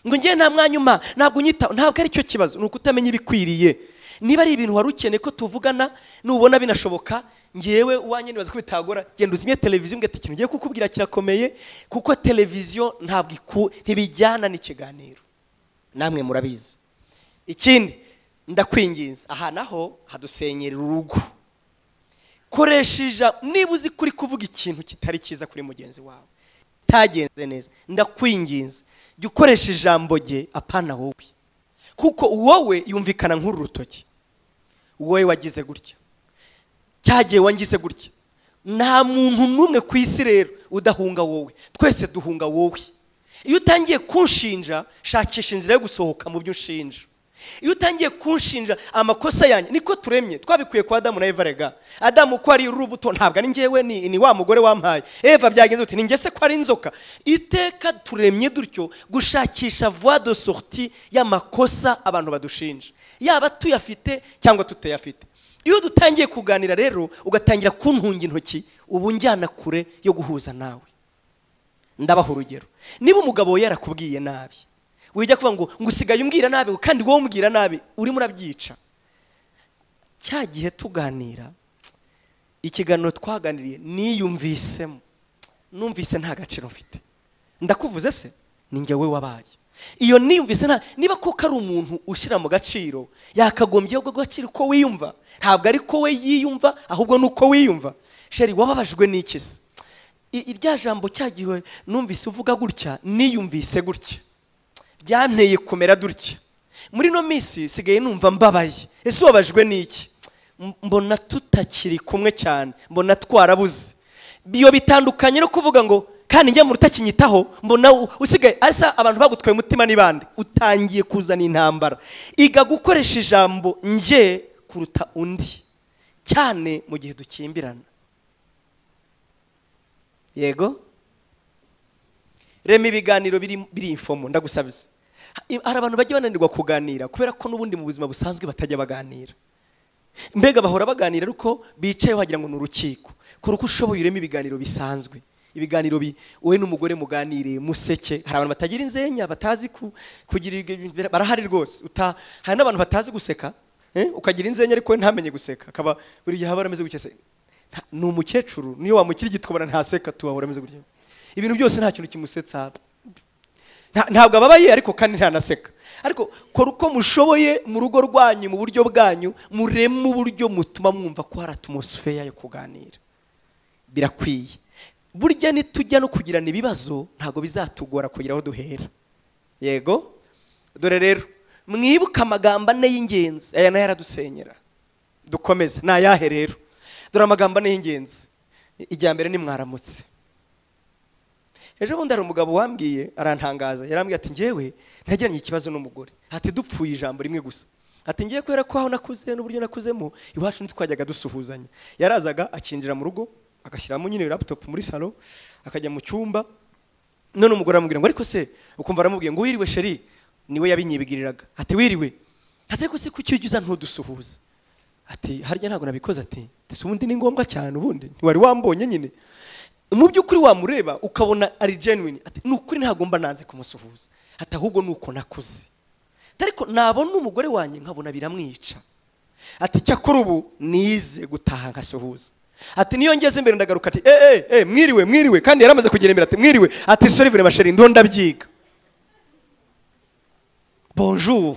ngo ngewe nta mwanya umpa ntabwo unyitaho ntabwo aricyo kibazo ni ukutamenya ibikwiriye niba ari ibintu wari ukeneye ko tuvugana nubona binashoboka ngewe uwanjye nibaza ko bitagora genda uzimye televiziyo umbwira ati ikintu ugiye kukubwira kirakomeye kuko televiziyo ntabwo iku- ntibijyana n'ikiganiro namwe murabizi ikindi ndakwinginze aha naho hadusenyera urugo koresheje niba uzi ko uri kuvuga ikintu kitari cyiza kuri mugenzi wawe itagenze neza ndakwinginze jya ukoresha ijambo rye apana wowe kuko wowe yumvikana nk'uru rutoki wowe wagize gutya cyagiye wangize gutya nta muntu n'umwe ku isi rero udahunga wowe twese duhunga wowe iyo utangiye kunshinja shakisha inzira yo gusohoka mu byo unshinja iyo utangiye kunshinja amakosa yanjye niko turemye twabikuye kwa adamu na eva rega adamu ko ari urubuto ntabwo ari njyewe ni, ni wa mugore wampaye eva byagenze uti ninjye se ko ari inzoka iteka turemye dutyo gushakisha voie de sortie y'amakosa abantu badushinja yaba tuyafite cyangwa tutayafite iyo dutangiye kuganira rero ugatangira kuntunga intoki ubu njyana kure yo guhuza nawe ndabaha urugero niba umugabo we yarakubwiye nabi wijya kuvuga ngo ngo usigaye umbwira nabi kandi wowe umbwira nabi urimo urabyica cya gihe tuganira ikiganiro twaganiriye niyumvisemo numvise nta gaciro mfite ndakuvuze se ni njye we wabaye iyo niyumvise nta niba koko ari umuntu ushyira mu gaciro yakagombye ubwo gaciro uko wiyumva ntabwo ari ko we yiyumva ahubwo ni uko wiyumva sheri wababajwe n'iki se I- irya jambo cyagiwe numvise uvuga gutya niyumvise gutya byanteye kumera dutya muri ino minsi sigaye numva mbabaye ese ubabajwe n'iki M- mbona tutakiri kumwe cyane mbona twarabuze biyo bitandukanye no kuvuga ngo kandi njya mu rutakinyitaho mbona u- usigaye asa abantu bagutwaye umutima ni bande utangiye kuzana intambara iga gukoresha ijambo njye kuruta undi cyane mu gihe dukimbirana yego rema ibiganiro biri biri infomo ndagusabiza hari abantu bajya bananirwa kuganira kubera ko n'ubundi mu buzima busanzwe batajya baganira mbega bahora baganira ariko bicaye wagira ngo ni urukiko kora uko ushoboye ureme ibiganiro bisanzwe ibiganiro bi wowe n'umugore muganire museke hari abantu batagira inzenya batazi ku- kugira ibyo- barahari rwose uta hari n'abantu batazi guseka eh, ukagira inzenya ariko we ntamenye guseka akaba buri gihe aba arameze gutya se Nta- ni umukecuru niyo wamukira igitobora ntaseka tuba ahora ameze gutya ibintu byose nta kintu kimusetsa haba Nta- ntabwo ababaye ariko kandi ntanaseka ariko kora uko mushoboye mu rugo rwanyu mu buryo bwanyu mureme uburyo mutuma mwumva ko hari atmosfera yo kuganira birakwiye burya nitujya no kugirana ibibazo ntabwo bizatugora kugira aho duhera yego dore rero mwibuke amagambo ane y'ingenzi aya nayo aradusenyera dukomeze ni ayahe rero dore amagambo ane y'ingenzi ijya mbere ni mwaramutse ejo bundi hari umugabo wambwiye arantangaza yarambwiye ati ngewe ntagiranye ikibazo n'umugore ati dupfuye ijambo rimwe gusa ati ngewe kubera ko aho nakuze n'uburyo nakuzemo iwacu ntitwajyaga dusuhuzanya yarazaga akinjira mu rugo agashyiramo nyine laptop muri salo akajya mu cyumba none umugore aramubwira ngo ariko se ukumva aramubwiye ngo wiriwe sheri niwe yabinyibwiriraga ati wiriwe ati ariko se kuki ujya uza ntudusuhuze ati harya ntabwo nabikoze ati ndetse ubundi ni ngombwa cyane ubundi ntiwari wambonye nyine mu by'ukuri wamureba ukabona ari genuine ati ni ukuri ntabwo mba nanze kumusuhuza ati ahubwo ni uko nakuze Ati, ariko nabona umugore wanjye nkabona biramwica ati cyakora ubu nize gutaha nkasuhuza ati niyo ngeze imbere ndagaruka ati eh eh eh mwiriwe mwiriwe kandi yaramaze kugera imbere ati mwiriwe ati sorry vraiment chérie ndo ndabyiga bonjour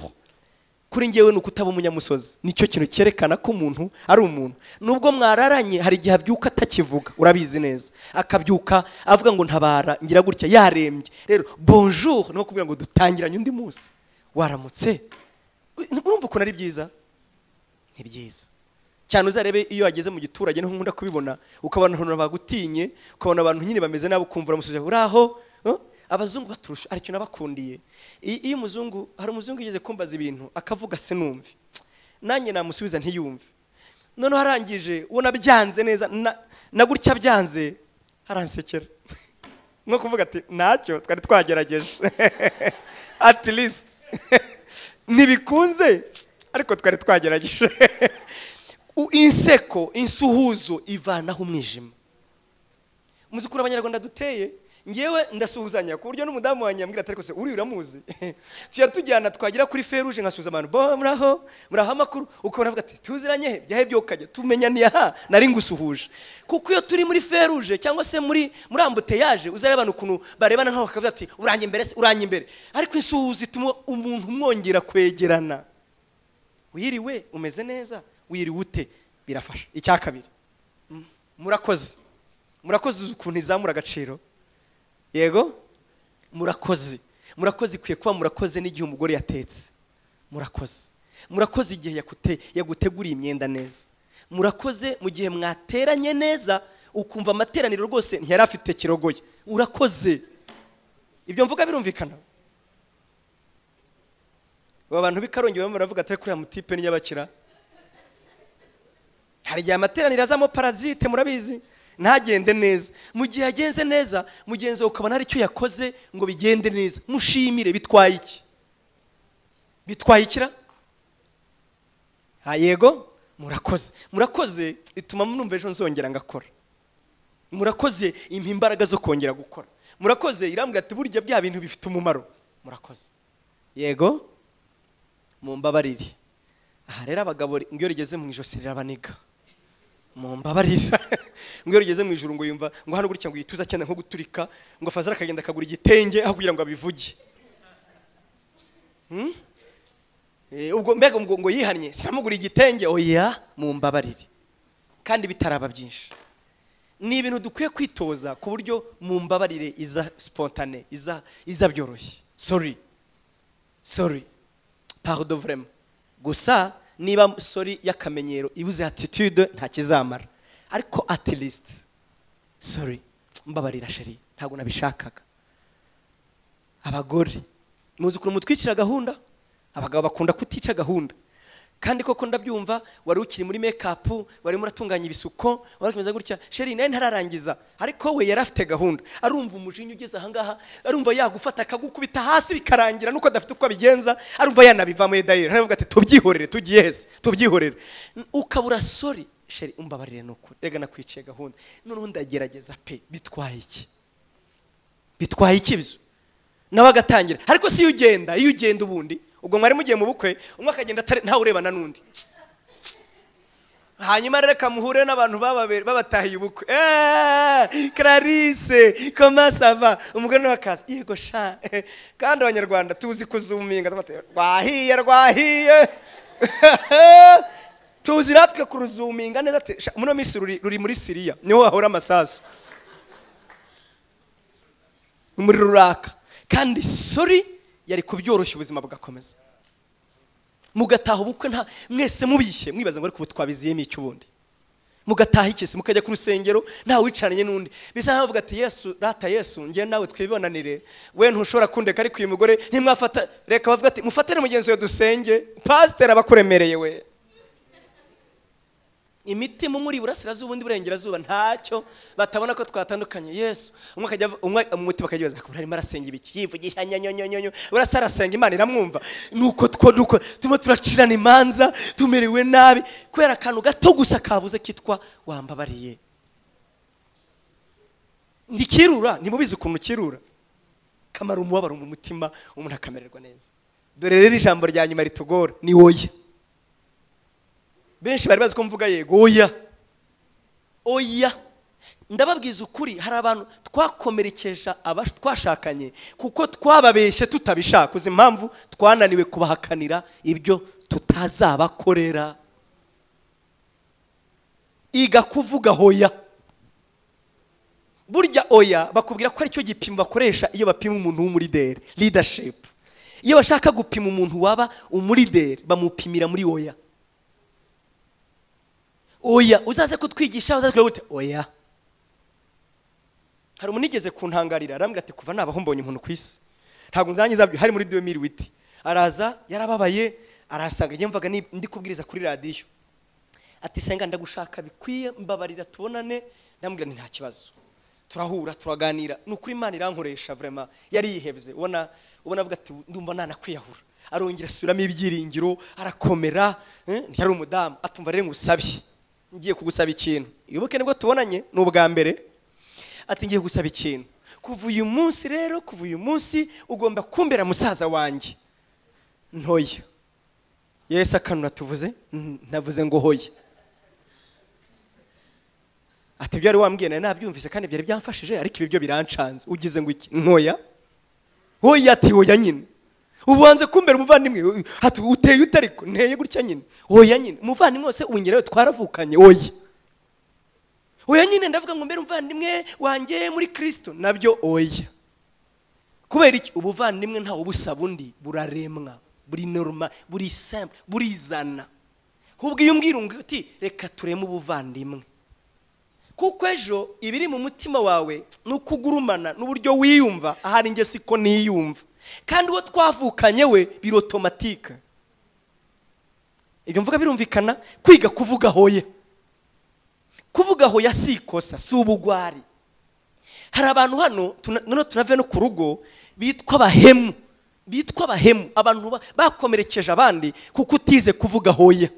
kuri ngewe ni ukutaba umunyamusozi nicyo kintu cyerekana ko umuntu ari umuntu nubwo mwararanye hari igihe abyuka atakivuga urabizi neza akabyuka avuga ngo ntabara ngira gutya yarembye rero bonjour ni nko kubwira ngo dutangiranye undi munsi waramutse urumva ukuntu ari byiza ni byiza cyane uzarebe iyo wageze mu giturage niho nkunda kubibona ukabona abantu bagutinye ukabona abantu nyine bameze nabi ukumva uramusubiza uraho eh? abazungu baturusha aricyo nabakundiye I- iyo umuzungu hari umuzungu yigeze kumbaza ibintu akavuga sinumve nanjye namusubiza ntiyumve noneho arangije ubona byanze neza na- na gutya byanze haransekera nko kuvuga ati ntacyo twari twagerageje at least ntibikunze ariko twari twagerageje U- inseko insuhuzo ivanaho umwijima muzi ukuntu abanyarwanda duteye ngewe ndasuhuzanya ku buryo n'umudamu wanjye yambwira ati ariko se uriya uramuzi tujya tujyana twagera kuri feruje nkasuhuza abantu bo muraho muraho amakuru ukabona avuga ati tuziranye he byahe byokajya tumenyaniye aha nari ngusuhuje kuko iyo turi muri feruje cyangwa se muri muri ambuteyaje uzareba abantu ukuntu barebana nk'aho bakavuga ati uranye imbere se uranye imbere ariko insuhuza ituma umuntu mwongera kwegerana wiriwe umeze neza wiriwe ute birafasha icya kabiri Mm, murakoze murakoze uzi ukuntu izamura agaciro yego murakoze murakoze ikwiye kuba murakoze n'igihe umugore yatetse murakoze murakoze igihe yakute- yaguteguriye imyenda neza murakoze mu gihe mwateranye neza ukumva amateraniro rwose ntiyari afite kirogoye urakoze ibyo mvuga birumvikana aba bantu b'ikarongi bamwe baravuga atari kuriya mutipe n'iyabakira hari igihe amateraniro azamo parazite murabizi ntagende neza mu gihe yagenze neza mugenzi wawe ukabona hari icyo yakoze ngo bigende neza mushimire bitwaye iki bitwaye ikira ha yego murakoze murakoze ituma numva ejo nzongera ngakora murakoze impa imbaraga zo kongera gukora murakoze irambwira ati burya bya bintu bifite umumaro murakoze yego mumbabarire aha rero abagabo ngo iyo rigeze mu ijosi rirabaniga mumbabarira ngo iyo rigeze mu ijuru ngo yumva ngo hano gutya ngo yituza cyane nko guturika ngo fazara akagenda akagura igitenge aho kugira ngo abivuge Hmm? Eh, ubwo mbega ngo ngo yihannye sinamugura igitenge oya mumbabarire kandi bitaraba byinshi ni ibintu dukwiye kwitoza ku buryo mumbabarire iza spontane iza iza byoroshye sorry sorry pardon vraiment gusa niba sorry y'akamenyero ibuze attitude ntakizamara ariko at least sorry mbabarira sheri ntabwo nabishakaga abagore muzi ukuntu mutwicira gahunda abagabo bakunda kutica gahunda kandi koko ndabyumva wari ukiri muri makeup wari muratunganya ibisuko wari ukimeze gutya sheri nawe ntararangiza ariko we yari afite gahunda arumva umujinya ugeze ahangaha arumva yagufata akagukubita hasi bikarangira nuko adafite uko abigenza arumva yanabivamo dayeri aravuga ati tubyihorere tugiye hese tubyihorere N- ukabura sori sheri umbabarire nuko rega nakwiciye gahunda noneho ndagerageza pe bitwaye iki bitwaye iki ibyo nawe agatangira ariko si iyo ugenda iyo ugenda ubundi ubwo mwari mugiye mu bukwe umwe akagenda atari- ntawe urebana n'undi hanyuma reka muhure n'abantu bababere- babatahiye ubukwe Eh, clarisse koma sava umugore nawe akaza yego sha kandi abanyarwanda tuzi kuzuminga tuba- rwahiye rwahiye tuzi natwe kuruzuminga neza ati, sha, muno minsi ruri ruri muri siriya niho hahora amasasu umuriro uraka kandi sori yari kubyoroshya ubuzima bugakomeza mugataha ubukwe nta mwese mubishye mwibaza ngo ariko ubu twabiziyemo iki ubundi mugataha iki se mukajya ku rusengero nta wicaranye n'undi bisa nkaho bavuga ati yesu rata yesu njye nawe twibonanire we ntushobora kundeka ariko uyu mugore ntimwafata reka bavuga ati mufatire mugenzi we dusenge pasiteri aba akuremereye we imitima umuri iburasirazuba undi iburengerazuba ntacyo batabona ko twatandukanye yesu umwe akajya avu- umwe umutima akajya yibaza akaba arimo arasenga ibiki yivugisha nyanyonyonyonyo urasa arasenga imana iramwumva nuko two nuko turimo turacirana imanza tumerewe nabi kubera akantu gato gusa kabuze kitwa wambabariye ntikirura ntimubizi ukuntu kirura kamara umubabaro mu mutima umuntu akamererwa neza dore rero ijambo rya nyuma ritugora ni woye benshi bari bazi ko mvuga yego oya oya ndababwiza ukuri hari abantu twakomerekeje aba twashakanye kuko twababeshye tutabishaka uzi impamvu twananiwe kubahakanira ibyo tutazabakorera iga kuvuga hoya burya oya bakubwira ko aricyo gipimo bakoresha iyo bapima umuntu w'umurideri leadership iyo bashaka gupima umuntu waba umurideri bamupimira muri oya oya uzaze kutwigisha uzaze kureba gute oya hari umuntu igeze kuntangarira arambwira ati kuva nabaho mbonye umuntu ku isi ntabwo nzanyiza hari muri duwe miri witi araza yarababaye arahasanga njye mvaga ni- ndi kubwiriza kuri radiyo ati senga ndagushaka bikwiye mbabarira tubonane ndamubwira nti nta kibazo turahura turaganira ni ukuri imana irankoresha vrema yari yihebye ubona ubona avuga ati ndumva nanakwiyahura arongera asubiramo ibyiringiro arakomera eh, yari umudamu atumva rero ngusabye ngiye kugusaba ikintu iyoboke nibwo tubonanye ni ubwa mbere ati ngiye gusaba ikintu kuva uyu munsi rero kuva uyu munsi ugomba kumbera musaza wanjye ntoya yesu akanura tuvuze "Mm, navuze ngo hoya ati ibyo wari wambwiye nari nabyumvise kandi byari byamfashije ariko ibi byo birancanze ugize ngo iki ntoya hoya ati hoya nyine ubanze kumbera umuvandimwe u- ati uteye ute ariko nteye gutya nyine hoya nyine umuvandimwe wose uwingira twaravukanye hoya oya nyine ndavuga ngo mbere umuvandimwe wanjye muri kirisito nabyo oya kubera iki ubuvandimwe ntawe ubusaba undi buraremwa buri norma buri simple burizana ubwo iyo umbwira ngo uti reka tureme ubuvandimwe kuko ejo ibiri mu mutima wawe ni uko ugurumana n'uburyo wiyumva ahari njye siko niyumva kandi uwo twavukanye we biri otomatike ibyo mvuga birumvikana kwiga kuvuga hoye kuvuga aho yasikosa si ubugwari hari abantu hano tuna- noneho tunave no ku rugo bitwa abahemu bitwa abahemu abantu ba- bakomerekeje abandi kuko utize kuvuga hoya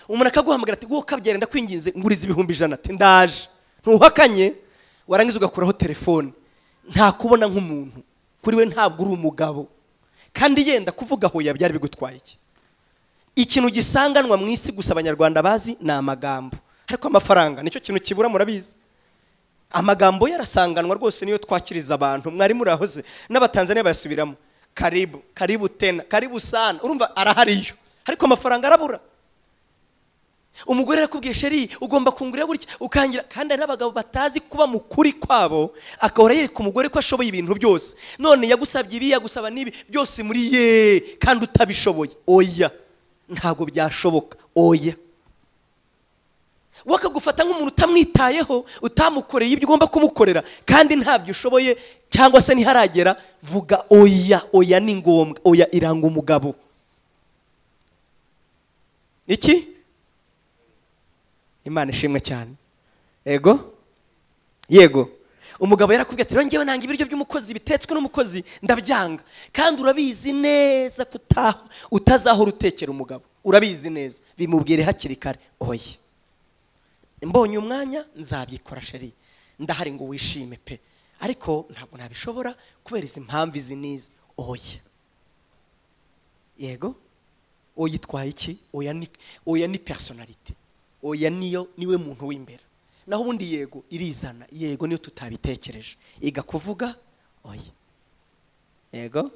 umuntu akaguhamagara ati wowe kabyara ndakwinginze nguriza ibihumbi ijana ati ndaje ntuhakanye warangiza ugakuraho telefone ntakubona nk'umuntu kuri we ntabwo uri umugabo kandi yenda kuvuga hoya byari bigutwaye iki ikintu gisanganwa mu isi gusa abanyarwanda bazi ni amagambo ariko amafaranga nicyo kintu kibura murabizi amagambo yarasanganwa rwose niyo twakiriza abantu mwari murahoze n'abatanzaniya bayasubiramo karibu karibu tena karibu sana urumva arahariyo ariko amafaranga arabura umugore arakubwiye sheri ugomba kungurira gutya ukangira kandi hari n'abagabo batazi kuba mu kuri kwabo agahora yereka umugore ko ashoboye ibintu byose none yagusabye ibi yagusaba n'ibi byose muri ye kandi utabishoboye oya ntabwo byashoboka oya we akagufata nk'umuntu utamwitayeho utamukoreye ibyo ugomba kumukorera kandi ntabyo ushoboye cyangwa se ntiharagera vuga oya oya ni ngombwa oya iranga umugabo iki imana ishimwe cyane yego yego umugabo yarakubwiye ati "Rero njyewe nanga ibiryo by'umukozi bitetswe n'umukozi ndabyanga kandi urabizi neza ko uta- utazahora utekera umugabo urabizi neza bimubwire hakiri kare oya mbonye umwanya nzabyikora sheri ndahari ngo wishime pe ariko ntabwo nabishobora kubera izi mpamvu izi n'izi oya yego oya itwaye iki oya ni oya ni personality oya niyo niwe muntu w'imbere naho ubundi yego irizana yego niyo tutabitekereje iga kuvuga oya yego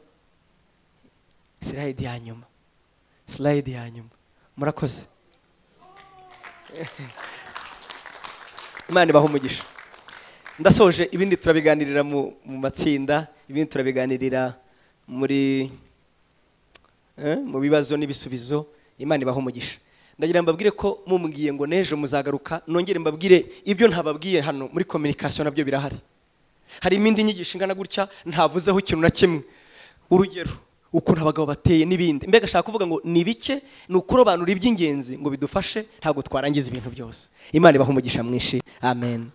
sirayidi ya nyuma sirayidi ya nyuma murakoze imana ibaha umugisha ndasoje ibindi turabiganirira mu mu matsinda ibindi turabiganirira muri eh, mu bibazo n'ibisubizo imana ibaha umugisha ndagira ngo mbabwire ko mumbwiye ngo n'ejo muzagaruka nongere mbabwire ibyo ntababwiye hano muri communication nabyo birahari hari imindi nyigisho ingana gutya ntavuzeho ikintu na kimwe urugero ukuntu abagabo bateye n'ibindi mbega ashaka kuvuga ngo ni bike ni ukurobanura iby'ingenzi ngo bidufashe ntabwo twarangiza ibintu byose imana ibaha umugisha mwinshi amen